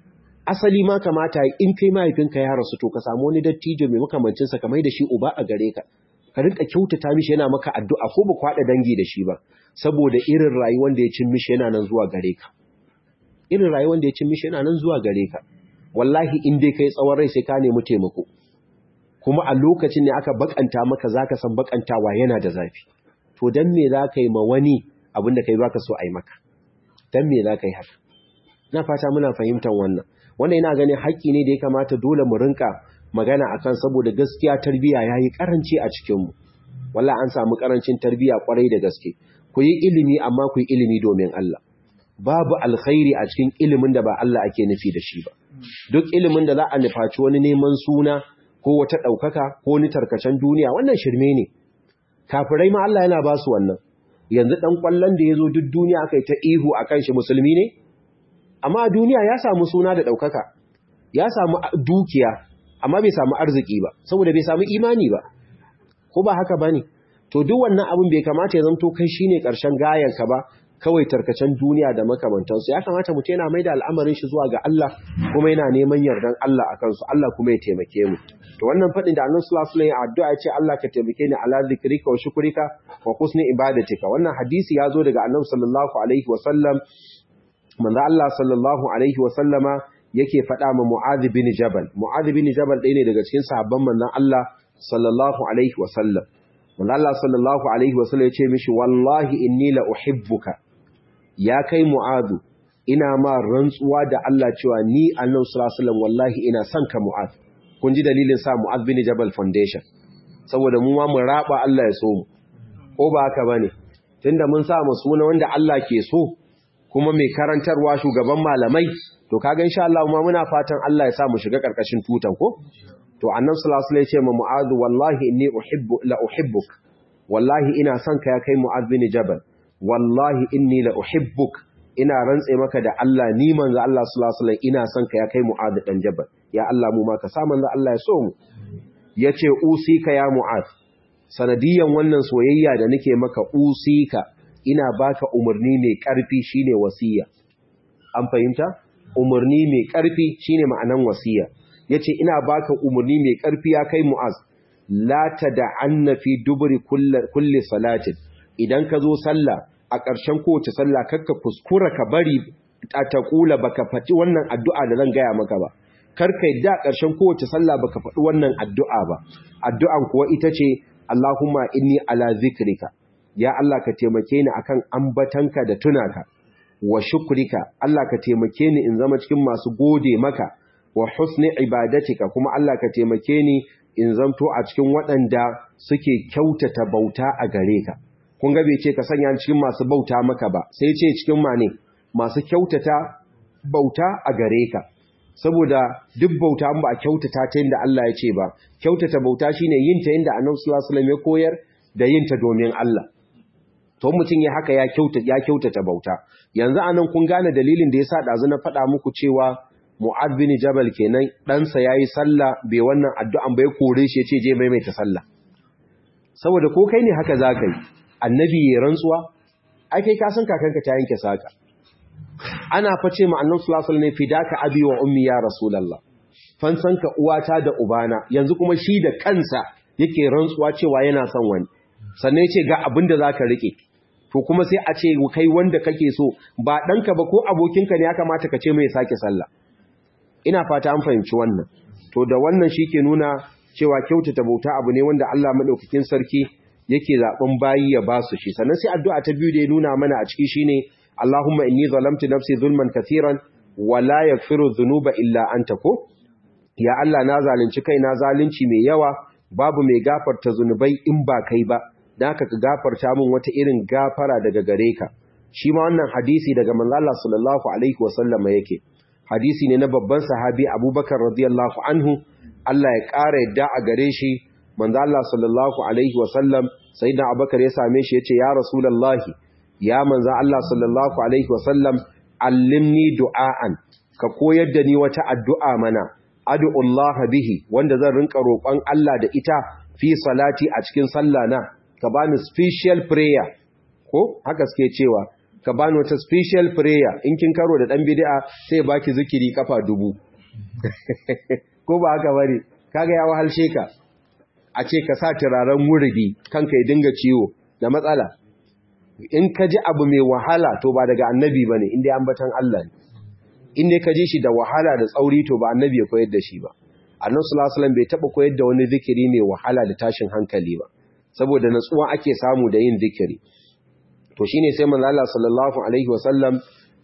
asali ma kamata in kai mahaifinka ya rasu to ka samu wani dattijo mai makamancin sa kamar da shi uba a gare ka ka rinka kyautata mishi yana maka addu'a ko ba kwada dangi da shi ba saboda irin rayuwar da ya cin mishi yana nan zuwa gare ka irin rayuwar da ya cin mishi yana nan zuwa gare ka wallahi in dai kai tsawon rai sai ka nemi taimako kuma a lokacin ne aka bakanta maka zaka san bakantawa yana da zafi to dan me zaka yi ma wani abin da kai baka so a yi maka dan me zaka yi haka ina fata muna fahimtar wannan wannan ina ganin haƙƙi ne da ya kamata dole mu rinka magana akan saboda gaskiya tarbiya yayi karanci a cikin mu wallahi an samu karancin tarbiya kwarai da gaske ku yi ilimi amma ku yi ilimi domin Allah babu alkhairi a cikin ilimin da ba Allah ake nufi da shi ba duk ilimin da za a nufaci wani neman suna ko wata ɗaukaka ko wani tarkacen duniya wannan shirme ne kafirai ma Allah yana ba su wannan yanzu ɗan ƙwallon da ya zo duk duniya aka yi ta ihu a kan shi musulmi ne amma a duniya ya samu suna da ɗaukaka ya samu dukiya amma bai samu arziki ba saboda bai samu imani ba ko ba haka ba ne to duk wannan abin bai kamata ya zamto kai shine ƙarshen gayanka ba kawai tarkacen duniya da makamantansu ya kamata mutum yana mai da al'amarin shi zuwa ga Allah kuma yana neman yardan Allah a kansu Allah kuma ya taimake mu to wannan faɗin da annabi sallallahu alaihi wasallam addu'a ya ce Allah ka taimake ni ala zikrika wa shukrika wa husni ibadatika wannan hadisi ya zo daga annabi sallallahu alaihi wasallam manzo Allah sallallahu alaihi wasallama yake faɗa ma Mu'adh bin Jabal Mu'adh bin Jabal ɗaya ne daga cikin sahabban manzon Allah sallallahu alaihi wasallam manzo Allah sallallahu alaihi wasallam ya ce mishi wallahi inni la uhibbuka ya kai mu'adu ina ma rantsuwa da Allah cewa ni annabi sallallahu alaihi wasallam wallahi ina son ka mu'ad kun ji dalilin sa mu'ad bin jabal foundation saboda mu ma mu raba Allah ya so mu ko ba haka bane tunda mun sa mu suna wanda Allah ke so kuma mai karantarwa shugaban malamai to kaga insha Allah ma muna fatan Allah ya sa mu shiga karkashin tutan ko to annabi sallallahu alaihi wasallam ya ce ma mu'adu wallahi inni uhibbu la uhibbuk wallahi ina son ka ya kai mu'ad bin jabal wallahi inni la uhibbuk ina rantse maka da Allah ni manzo Allah sallallahu alaihi wasallam ina son ka ya kai Mu'adh dan Jabal ya Allah mu ma ka sa manzo Allah ya so mu yace usika ya Mu'adh sanadiyan wannan soyayya da nake maka usika ina baka umarni mai karfi shine wasiya an fahimta umarni mai karfi shine ma'anan wasiya yace ina baka umarni mai karfi ya kai Mu'adh la tad'anna fi duburi kulli kulli salatin idan ka zo sallah a ƙarshen kowace sallah kakka kuskura ka bari a taƙula baka faɗi wannan addu'a da zan gaya maka ba karka yadda a ƙarshen kowace sallah baka faɗi wannan addu'a ba addu'an kuwa ita ce Allahumma inni ala zikrika ya Allah ka taimake ni akan ambatanka da tunaka wa shukrika Allah ka taimake ni in zama cikin masu gode maka wa husni ibadatika kuma Allah ka taimake ni in zamto a cikin waɗanda suke kyautata bauta a gare ka kun ga bai ce ka sanya cikin masu bauta maka ba sai ce cikin mane masu kyautata bauta a gare ka saboda duk bauta ba a kyautata ta yadda Allah ya ce ba kyautata bauta shine yin ta yadda Annabi sallallahu alaihi wasallam ya koyar da yin ta domin Allah to mutum ya haka ya kyautata ya kyautata bauta yanzu anan kun gane dalilin da yasa dazu na faɗa muku cewa Mu'adh bin Jabal kenan ɗansa yayi sallah bai wannan addu'an bai kore shi yace je maimaita sallah saboda ko kai ne haka zaka yi annabi ya rantsuwa ake ka san kakanka ta yanke saka ana face ma annabi sallallahu alaihi wasallam fidaka abi wa ummi ya rasulullah fansanka uwata da ubana yanzu kuma shi da kansa yake rantsuwa cewa yana son wani sannan yace ga abin da zaka rike to kuma sai a ce kai wanda kake so ba danka ba ko abokinka ne ya kamata ka ce mai sake sallah ina fata an fahimci wannan to da wannan shike nuna cewa kyautata bauta abu ne wanda Allah madaukakin sarki yake zaben bayi ya ba su shi sannan sai addu'a ta biyu da ya nuna mana a ciki shine Allahumma inni zalamtu nafsi zulman katiran wa la yaghfiru dhunuba illa anta ko ya Allah na zalunci kai na zalunci mai yawa babu mai gafarta zunubai in ba kai ba dan haka ka gafarta min wata irin gafara daga gare ka shi ma wannan hadisi daga manzo Allah sallallahu alaihi wasallam yake hadisi ne na babban sahabi Abubakar radiyallahu anhu Allah ya ƙara yadda a gare shi manzo Allah sallallahu alaihi wasallam sayyidina Abubakar ya same shi yace ya rasulullahi ya manzo Allah sallallahu alaihi wasallam allimni du'aan ka koyar da ni wata addu'a mana ad'ullah bihi wanda zan rinka roƙon Allah da ita fi salati a cikin sallah na ka bani special prayer ko haka suke cewa ka bani wata special prayer in kin karo da dan bid'a sai baki zikiri kafa dubu ko ba haka bane kaga ya wahalshe ka a ce ka sa turaren wuridi kanka ya dinga ciwo da matsala in ka ji abu mai wahala to ba daga annabi bane inda ambatan Allah ne inda ka ji shi da wahala da tsauri to ba annabi ya koyar da shi ba annabi sallallahu alaihi wasallam bai taba koyar da wani zikiri mai wahala da tashin hankali ba saboda natsuwa ake samu da yin zikiri to shine sai manzo Allah sallallahu alaihi wasallam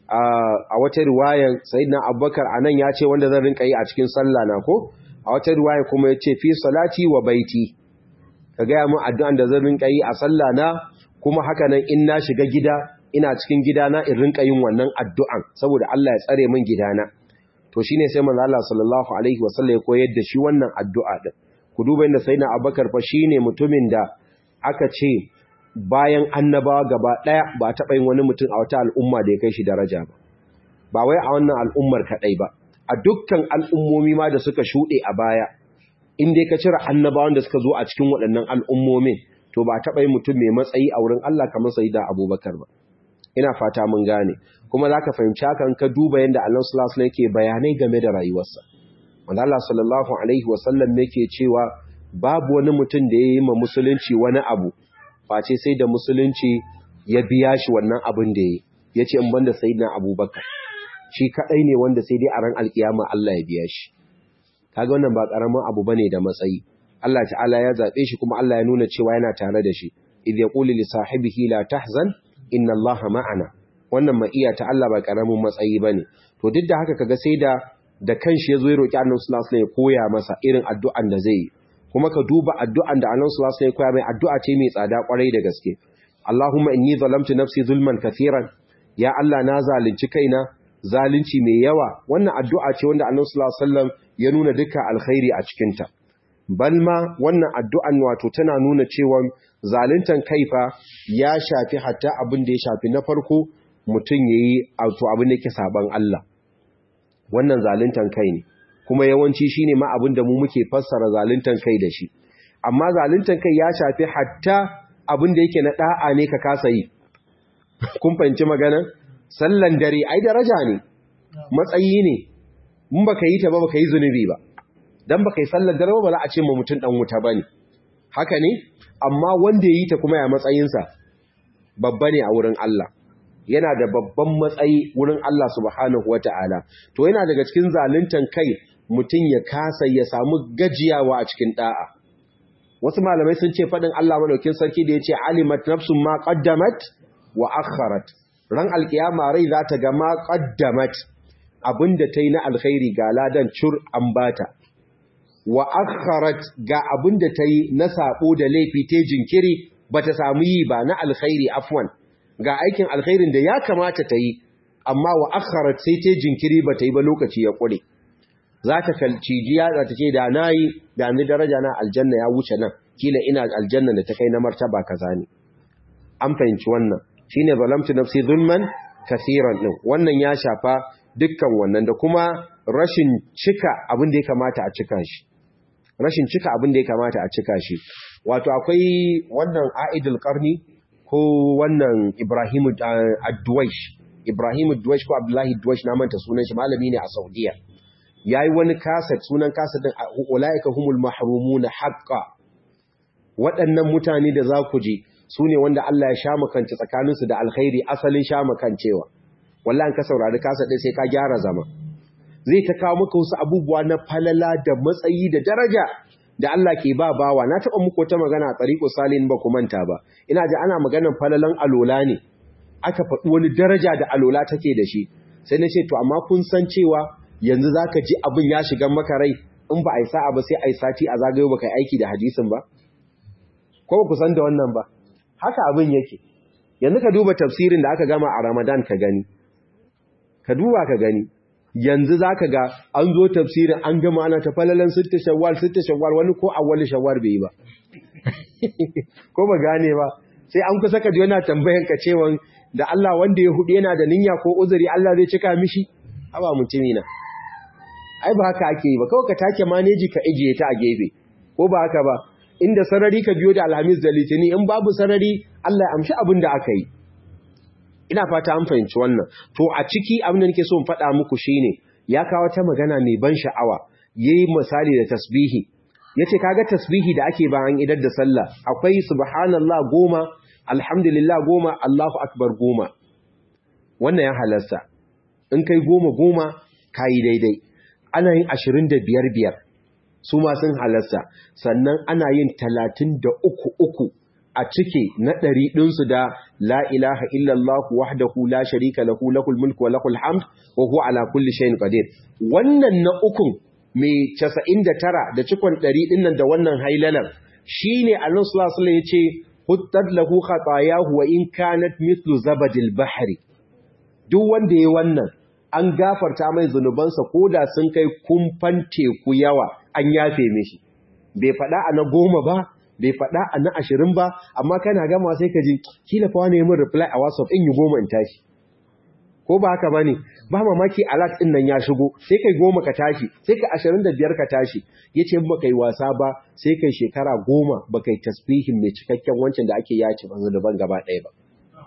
a wata riwayar sayyidina Abubakar anan ya ce wanda zan rinka yi a cikin sallah na ko a wata riwaya kuma ya ce fi salati wa baiti ka ga mu addu'an da zan rinka yi a sallah na kuma haka nan in na shiga gida ina cikin gidana in rinka yin wannan addu'an saboda Allah ya tsare min gidana to shine sai manzo Allah sallallahu alaihi wasallam ya koyar da shi wannan addu'a din ku duba inda sayyidina Abubakar fa shine mutumin da aka ce bayan annabawa gaba daya ba taɓa yin wani mutum a wata al'umma da ya kai shi daraja ba ba wai a wannan al'ummar kadai ba a dukkan al'ummomi ma da suka shuɗe a baya in dai ka cire annabawan da suka zo a cikin waɗannan al'ummomin to ba taɓa yin mutum mai matsayi a wurin Allah kamar sayyidina Abubakar ba ina fata mun gane kuma za ka fahimci hakan ka duba yadda Allah sallallahu alaihi yake bayanai game da rayuwarsa wanda Allah sallallahu alaihi wasallam yake cewa babu wani mutum da ya yi ma musulunci wani abu face sai da musulunci ya biya shi wannan abin da ya yi ya ce in banda sayyidina Abubakar shi kadai ne wanda sai dai a ran alkiyama Allah ya biya shi kaga wannan ba karamin abu bane da matsayi Allah ta'ala ya zabe shi kuma Allah ya nuna cewa yana tare da shi idh yaqulu li sahibihi la tahzan inna Allah ma'ana wannan ma'iya ta Allah ba karamin matsayi bane to duk da haka kaga sai da da kanshi yazo ya roki Annabi sallallahu alaihi wasallam ya koya masa irin addu'an da zai yi kuma ka duba addu'an da Annabi sallallahu alaihi wasallam ya koya mai addu'a ce mai tsada kwarai da gaske Allahumma inni zalamtu nafsi zulman kathiran ya Allah na zalunci kaina zalunci mai yawa wannan addu'a ce wanda Annabi sallallahu alaihi wasallam ya nuna dukkan alkhairi a cikin ta balma wannan addu'an wato tana nuna cewa zaluntan kaifa ya shafi hatta abin da ya shafi na farko mutum yayi auto abin da yake saban Allah wannan zaluntan kai ne kuma yawanci shine ma abin da mu muke fassara zaluntan kai da shi amma zaluntan kai ya shafi hatta abin da yake na da'a ne ka kasa yi kun fahimci magana sallan dare ai daraja ne matsayi ne mun baka yi ta ba baka yi zunubi ba dan baka yi sallar dare ba za a ce ma mutum dan wuta bane haka ne amma wanda yi ta kuma ya matsayinsa babba ne a wurin Allah yana da babban matsayi wurin Allah subhanahu wata'ala to yana daga cikin zaluntan kai mutum ya kasa ya samu gajiyawa a cikin da'a wasu malamai sun ce fadin Allah madaukin sarki da yace alimat nafsun ma qaddamat wa akharat ran alkiyama rai za ta ga ma qaddamat abinda tayi na alkhairi ga ladan cur an bata wa akharat ga abin da ta yi na sabo da laifi ta jinkiri ba ta samu yi ba na alkhairi afwan ga aikin alkhairin da ya kamata ta yi amma wa akharat sai ta jinkiri ba ta yi ba lokaci ya kure za ta kalcijiya za ta ce da na yi da ni daraja na aljanna ya wuce nan kila ina aljanna da ta kai na martaba kaza ne an fahimci wannan shine zalamtu nafsi zulman kasiran din wannan ya shafa dukkan wannan da kuma rashin cika abin da ya kamata a cika shi rashin cika abin da ya kamata a cika shi wato akwai wannan aidul qarni ko wannan ibrahimu ad-duwaish ibrahimu ad-duwaish ko abdullahi ad-duwaish na manta sunan shi malami ne a saudiya yayi wani kaset sunan kaset din ulaika humul mahrumun haqqan waɗannan mutane da za ku ji su ne wanda Allah ya sha makance tsakaninsu da alkhairi asalin sha makancewa wallahi ka saurari kaset din sai ka gyara zama zai ta kawo maka wasu abubuwa na falala da matsayi da daraja da Allah ke ba bawa na taɓa muku wata magana a tsariko salin ba ku manta ba ina ji ana maganan falalan alola ne aka faɗi wani daraja da alola take da shi sai na ce to amma kun san cewa yanzu za ka ji abin ya shiga maka rai in ba a yi sa'a ba sai a yi sati a zagayo ba ka aiki da hadisin ba ko ba ku san da wannan ba haka abin yake yanzu ka duba tafsirin da aka gama a ramadan ka gani ka duba ka gani yanzu za ka ga an zo tafsirin an gama ana ta falalan sitta shawwal sitta shawwal wani ko awwal shawwal bai yi ba ko ba gane ba sai an kusa ka ji yana tambayan ka cewa da Allah wanda ya hudu yana da niyya ko uzuri Allah zai cika mishi haba mutumi na ai ba haka ake yi ba kawai ka take maneji ka ijiye ta a gefe ko ba haka ba inda sarari ka biyo da alhamis da litini in babu sarari Allah ya amshi abin da aka yi ina fata an fahimci wannan to a ciki abin da nake so in faɗa muku shine ya kawo ta magana mai ban sha'awa yayi misali da tasbihi yace kaga tasbihi da ake bayan idar da sallah akwai subhanallah goma alhamdulillah goma Allahu akbar goma wannan ya halarsa in kai goma goma kayi daidai ana yin ashirin da biyar biyar su ma sun halarsa sannan ana yin talatin da uku uku a cike na ɗari ɗinsu da la ilaha illallah wahdahu la sharika lahu lahul mulku wa lahul hamd wa huwa ala kulli shay'in qadir wannan na ukun mai 99 da cikon 100 ɗin nan da wannan hailalar shine Allah sallallahu alaihi wasallam yace huttat lahu khatayahu wa in kanat mithlu zabadil bahri duk wanda yayi wannan an gafarta mai zunubansa koda sun kai kumfan teku yawa an yafe mishi bai faɗa a na goma ba bai faɗa a na ashirin ba amma kana gama sai ka ji kila fa wani min reply a whatsapp in yi goma in tashi ko ba haka bane ba mamaki alert din nan ya shigo sai kai goma ka tashi sai ka ashirin da biyar ka tashi yace in baka yi wasa ba sai kai shekara goma baka yi tasbihin mai cikakken wancan da ake yaci banzu daban gaba ɗaya ba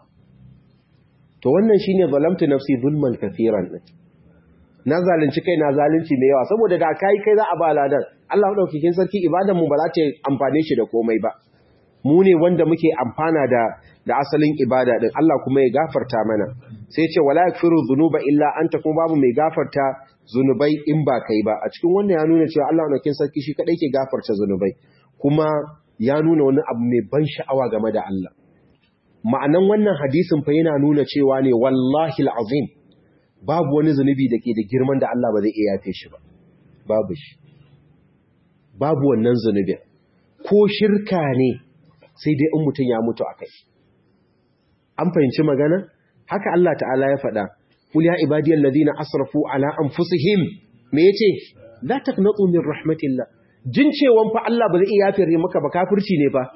to wannan shine zalamtu nafsi zulman kafiran din na zalunci kai na zalunci mai yawa saboda da kai kai za a ba ladan Allah madaukakin sarki ibadan mu ba za ta amfane shi da komai ba mu ne wanda muke amfana da da asalin ibada din Allah kuma ya gafarta mana sai ce wala yakfiru dhunuba illa anta kuma babu mai gafarta zunubai in ba kai ba a cikin wannan ya nuna cewa Allah madaukakin sarki shi kadai ke gafarta zunubai kuma ya nuna wani abu mai ban sha'awa game da Allah ma'anan wannan hadisin fa yana nuna cewa ne wallahi alazim babu wani zunubi da ke da girman da Allah ba zai iya yafe shi ba babu shi babu wannan zunubin ko shirka ne sai dai in mutum ya mutu a kai an fahimci magana haka Allah ta'ala ya faɗa kul ya ibadiyal ladina asrafu ala anfusihim me yace la taqnatu min rahmatillah jin cewan fa Allah ba zai iya yafe maka ba kafirci ne fa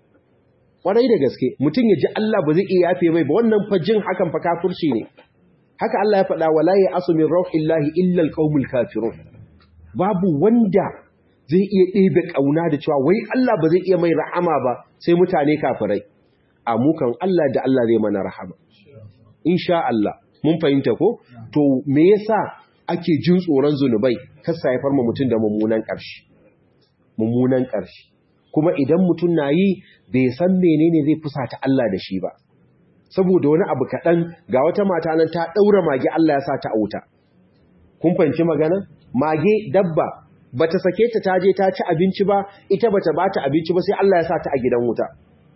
kwarai da gaske mutum ya ji Allah ba zai iya yafe mai ba wannan fa jin hakan fa kafirci ne haka Allah ya faɗa wala ya asu min rauhillahi illa alqaumul kafirun babu wanda zai iya ɗebe ƙauna da cewa wai Allah ba zai iya mai rahama ba sai mutane kafirai a mukan Allah da Allah zai mana rahama insha Allah mun fahimta ko to me yasa ake jin tsoron zunubai kasa haifar mu mutum da mummunan ƙarshe mummunan ƙarshe kuma idan mutum na yi bai san menene zai fusata Allah da shi ba saboda wani abu kaɗan ga wata mata nan ta ɗaura mage Allah ya sa ta auta kun fahimci magana mage dabba bata sake ta taje ta ci abinci ba ita bata bata abinci ba sai Allah ya sa ta a gidan wuta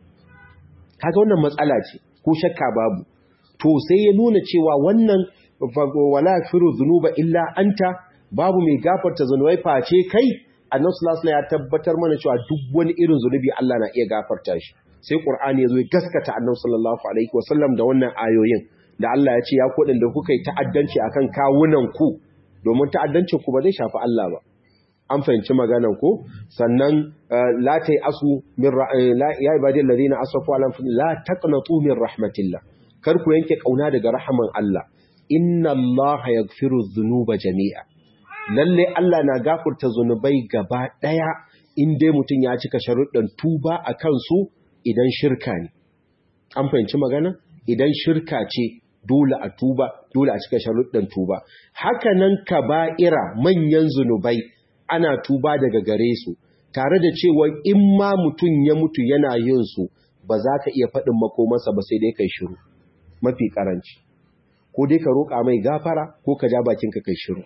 kaga wannan matsala ce ko shakka babu to sai ya nuna cewa wannan wala yaghfiru dhunuba illa anta babu mai gafarta zunubai face kai annabi sallallahu alaihi ya tabbatar mana cewa duk wani irin zunubi Allah na iya gafarta shi sai qur'ani yazo ya gaskata annabi sallallahu alaihi wasallam da wannan ayoyin da Allah ya ce ya kodin da kuka yi ta'addanci akan kawunan ku domin ta'addancin ku ba zai shafi Allah ba an fahimci maganan ko sannan la tai asu min ya ibadil ladina asrafu ala la taqnatu min rahmatillah kar ku yanke kauna daga rahaman Allah inna Allah yaghfiru dhunuba jami'a lalle Allah na gafurta zunubai gaba daya in dai mutun ya cika sharuɗan tuba a kansu idan shirka ne an fahimci magana idan shirka ce dole a tuba dole a cika sharuɗan tuba haka nan kaba'ira manyan zunubai ana tuba daga gare su tare da cewa in ma mutum ya mutu yana yin su ba za ka iya faɗin makomansa ba sai dai kai shiru mafi karanci ko dai ka roƙa mai gafara ko ka ja bakinka kai shiru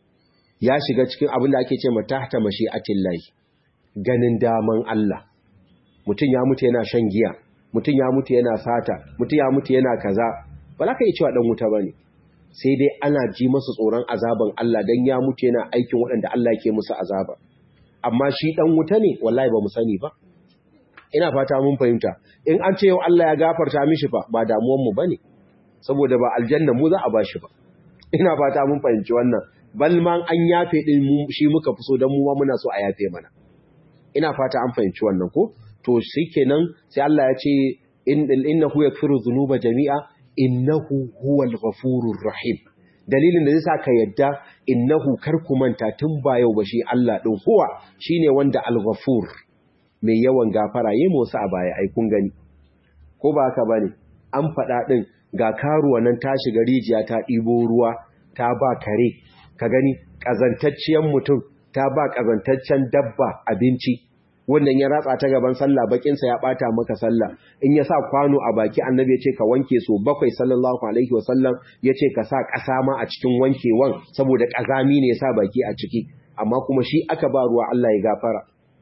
ya shiga cikin abin da ake ce ma tahta mashi'atin lahi ganin daman Allah mutum ya mutu yana shan giya mutum ya mutu yana sata mutum ya mutu yana kaza ba za ka iya cewa dan wuta bane sai dai ana ji masa tsoron azaban Allah dan ya mutu yana aikin waɗanda Allah yake musu azaba amma shi dan wuta ne wallahi ba mu sani ba ina fata mun fahimta in an ce yau Allah ya gafarta mishi fa ba damuwan mu bane saboda ba aljanna mu za a bashi ba ina fata mun fahimci wannan bal ma an yafe din mu shi muka fi so dan mu ma muna so a yafe mana ina fata an fahimci wannan ko to shikenan sai Allah ya ce innahu yakfiru dhunuba jami'a innahu huwal ghafurur rahim dalilin da zai sa ka yadda innahu kar ku manta tun ba yau ba shi Allah din huwa shine wanda al-ghafur mai yawan gafara yayi musu a baya ai kun gani ko ba haka bane an faɗa din ga karuwa nan ta shiga rijiya ta ɗibo ruwa ta ba kare ka gani ƙazantacciyar mutum ta ba ƙazantaccen dabba abinci wannan ya ratsa ta gaban sallah bakinsa ya bata maka sallah in ya sa kwano a baki annabi ya ce ka wanke so bakwai sallallahu alaihi wasallam ya ce ka sa ƙasa ma a cikin wankewan saboda ƙazami ne ya sa baki a ciki amma kuma shi aka ba ruwa Allah ya gafara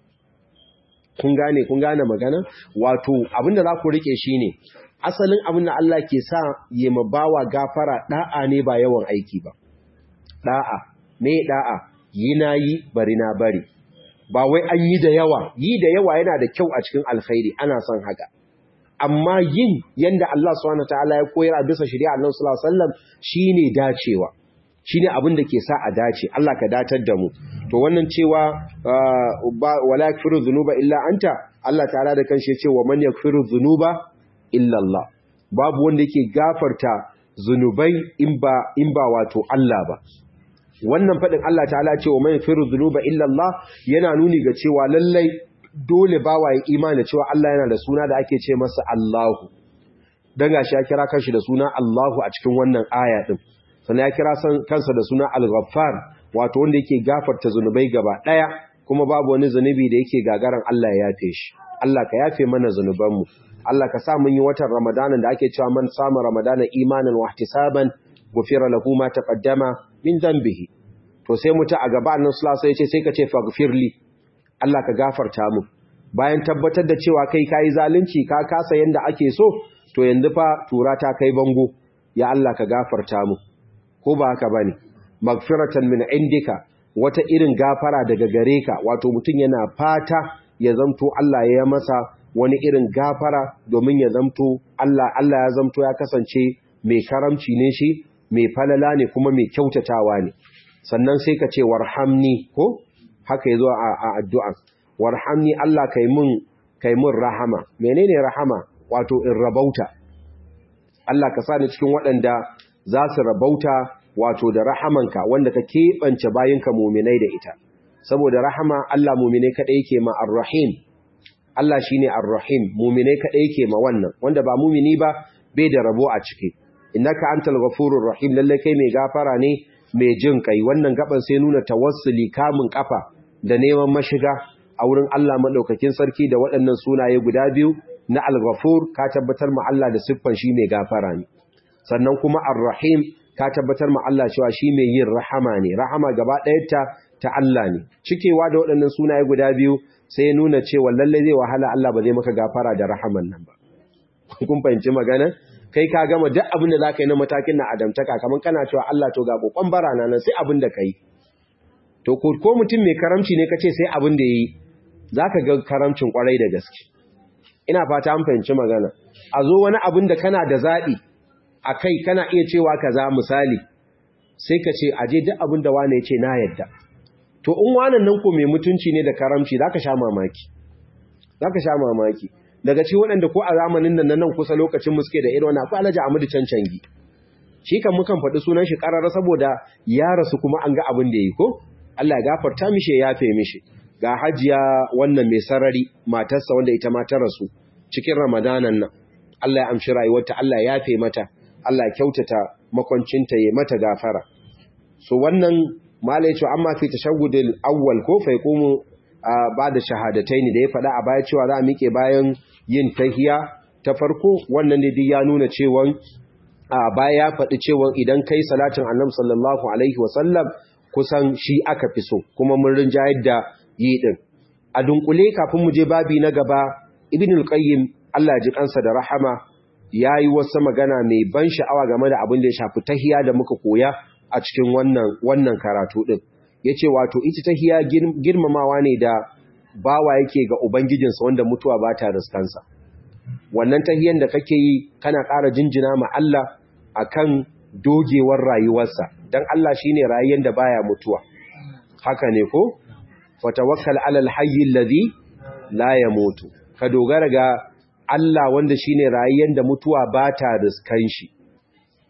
kun gane kun gane magana wato abinda za ku rike shine asalin abin da Allah ke sa yi ma bawa gafara da'a ne ba yawan aiki ba da'a me da'a yi na yi bari na bari ba wai an yi da yawa yi da yawa yana da kyau a cikin alkhairi ana son haka amma yin yanda Allah subhanahu wataala ya koyar a bisa shari'a Allah sallallahu alaihi wasallam shine dacewa shine abin da ke sa a dace Allah ka datar da mu to wannan cewa wala yakfiru dhunuba illa anta Allah ta'ala da kanshi ya ce wa man yakfiru dhunuba illa Allah babu wanda yake gafarta zunubai in ba in ba wato Allah ba wannan faɗin Allah ta'ala cewa mai firu zunuba illallah yana nuni ga cewa lallai dole bawa ya imani cewa Allah yana da suna da ake ce masa Allahu dan gashi ya kira kanshi da suna Allahu a cikin wannan aya din sannan ya kira kansa da suna Al-Ghaffar wato wanda yake gafarta zunubai gaba daya kuma babu wani zunubi da yake gagaran Allah ya yafe shi Allah ka yafe mana zunubanmu Allah ka sa mun yi watan Ramadanan da ake cewa man samu Ramadanan imanan wa ihtisaban gufira lahu ma taqaddama min dhanbihi to sai mutu a gaba annabi sallallahu alaihi wasallam sai ka ce faghfirli Allah ka gafarta mu bayan tabbatar da cewa kai kai zalunci ka kasa yanda ake so to yanzu fa tura ta kai bango ya Allah ka gafarta mu ko ba haka bane magfiratan min indika wata irin gafara daga gare ka wato mutun yana fata ya zamto Allah ya masa wani irin gafara domin ya zamto Allah Allah ya zamto ya kasance mai karamci ne shi mai falala ne kuma mai kyautatawa ne sannan sai ka ce warhamni ko haka yazo a addu'a warhamni Allah kai mun kai mun rahama menene rahama wato in rabauta Allah ka sa ni cikin waɗanda za su rabauta wato da rahamanka wanda ka keɓance bayinka muminai da ita saboda rahama Allah muminai kaɗai yake ma ar-rahim Allah shine ar-rahim muminai kaɗai yake ma wannan wanda ba mumini ba bai da rabo a ciki innaka antal ghafurur rahim lalle kai mai gafara ne mai jin kai wannan gaban sai nuna tawassuli kamun kafa da neman mashiga a wurin Allah madaukakin sarki da waɗannan sunaye guda biyu na al-ghafur ka tabbatar ma Allah da siffan shi mai gafara ne sannan kuma ar-rahim ka tabbatar ma Allah cewa shi mai yin rahama ne rahama gaba ɗayarta ta Allah ne cikewa da waɗannan sunaye guda biyu sai nuna cewa lalle zai wahala Allah ba zai maka gafara da rahaman nan ba kun fahimci magana kai ka gama duk abin da zaka yi na matakin na adamtaka kaman kana cewa Allah to ga kokon barana nan sai abin da kai to ko ko mutum mai karamci ne kace sai abin da yayi zaka ga karamcin kwarai da gaske ina fata an fahimci magana a zo wani abin da kana da zabi akai kana iya cewa kaza misali sai ka ce aje duk abin da wani ya ce na yadda to in wannan nan ko mai mutunci ne da karamci zaka sha mamaki zaka sha mamaki daga ci waɗanda ko a zamanin nan nan kusa lokacin muske da irin wannan akwai Alhaji Ahmadu Cancangi shi kan mukan faɗi sunan shi ƙarara saboda ya rasu kuma an ga abin da yi ko Allah ya gafarta mishi ya yafe mishi ga hajiya wannan mai sarari matarsa wanda ita ma ta rasu cikin Ramadanan nan Allah ya amshi rayuwarta Allah ya yafe mata Allah ya kyautata makwancinta ya mata gafara so wannan mala ya ce amma fi tashahhudil awwal ko fa yaqumu ba da shahadataini da ya faɗa a baya cewa za a miƙe bayan yin tahiya ta farko wannan ne duk ya nuna cewa a baya ya faɗi cewa idan kai salatin annabi sallallahu alaihi wasallam kusan shi aka fi so kuma mun rinjayar da yi din a dunkule kafin mu je babi na gaba ibnul qayyim Allah ji kansa da rahama yayi wasu magana mai ban sha'awa game da abin da ya shafi tahiya da muka koya a cikin wannan wannan karatu din yace wato ita tahiya girmamawa ne da bawa yake ga ubangijinsa wanda mutuwa ba ta riskansa wannan tahiyan da kake yi kana ƙara jinjina ma Allah akan dogewar rayuwarsa dan Allah shine rayuwar da baya mutuwa haka ne ko fatawakkal alal hayy alladhi la yamutu ka dogara ga Allah wanda shine rayuwar da mutuwa ba ta riskan shi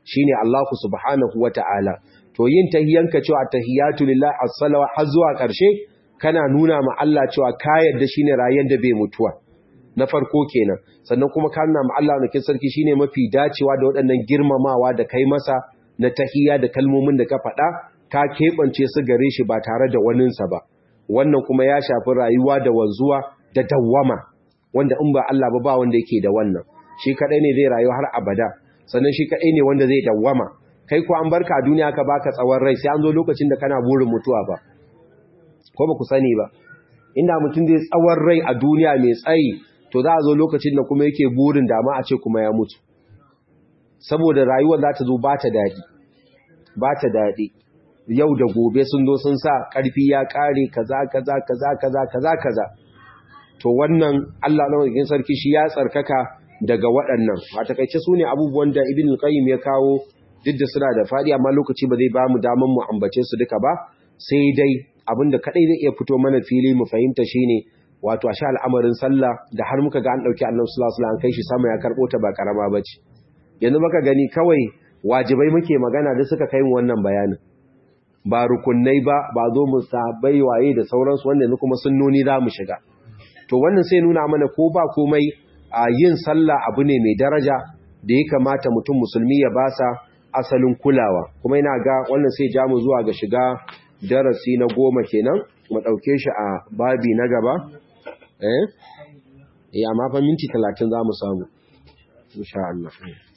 shine Allah subhanahu wata'ala to yin tahiyanka cewa tahiyatu lillahi as-salawa har zuwa ƙarshe kana nuna ma Allah cewa ka yarda shine rayuwar da bai mutuwa na farko kenan sannan kuma ka nuna ma Allah nakin sarki shine mafi dacewa da waɗannan girmamawa da kai masa na tahiya da kalmomin da ka faɗa ka keɓance su gare shi ba tare da waninsa ba wannan kuma ya shafi rayuwa da wanzuwa da dawwama wanda in ba Allah ba ba wanda yake da wannan shi kadai ne zai rayu har abada sannan shi kadai ne wanda zai dawwama kai ko an barka a duniya ka baka tsawon rai sai an zo lokacin da kana burin mutuwa ba ko ba ku sani ba inda mutum zai tsawon rai a duniya mai tsayi to za a zo lokacin da kuma yake burin dama a ce kuma ya mutu saboda rayuwar za ta zo ba ta daɗi ba ta daɗi yau da gobe sun zo sun sa ƙarfi ya ƙare kaza kaza kaza kaza kaza kaza to wannan Allah na wajen sarki shi ya tsarkaka daga waɗannan a takaice su ne abubuwan da ibn qayyim ya kawo duk da suna da faɗi amma lokaci ba zai ba mu daman mu ambace su duka ba sai dai abinda kadai zai iya fito mana fili mu fahimta shine wato a sha al'amarin sallah da har muka ga an dauki Annabi sallallahu alaihi wasallam kai shi sama ya karbo ta ba karama bace yanzu muka gani kawai wajibai muke magana da suka kai mu wannan bayanin ba rukunnai ba ba zo mu sabai waye da sauransu wanda yanzu kuma sunnoni za mu shiga to wannan sai nuna mana ko ba komai a yin sallah abu ne mai daraja da ya kamata mutum musulmi ya basa asalin kulawa kuma ina ga wannan sai ja mu zuwa ga shiga darasi na goma kenan mu ɗauke shi a babi na gaba eh eh amma fa minti 30 za mu samu insha Allah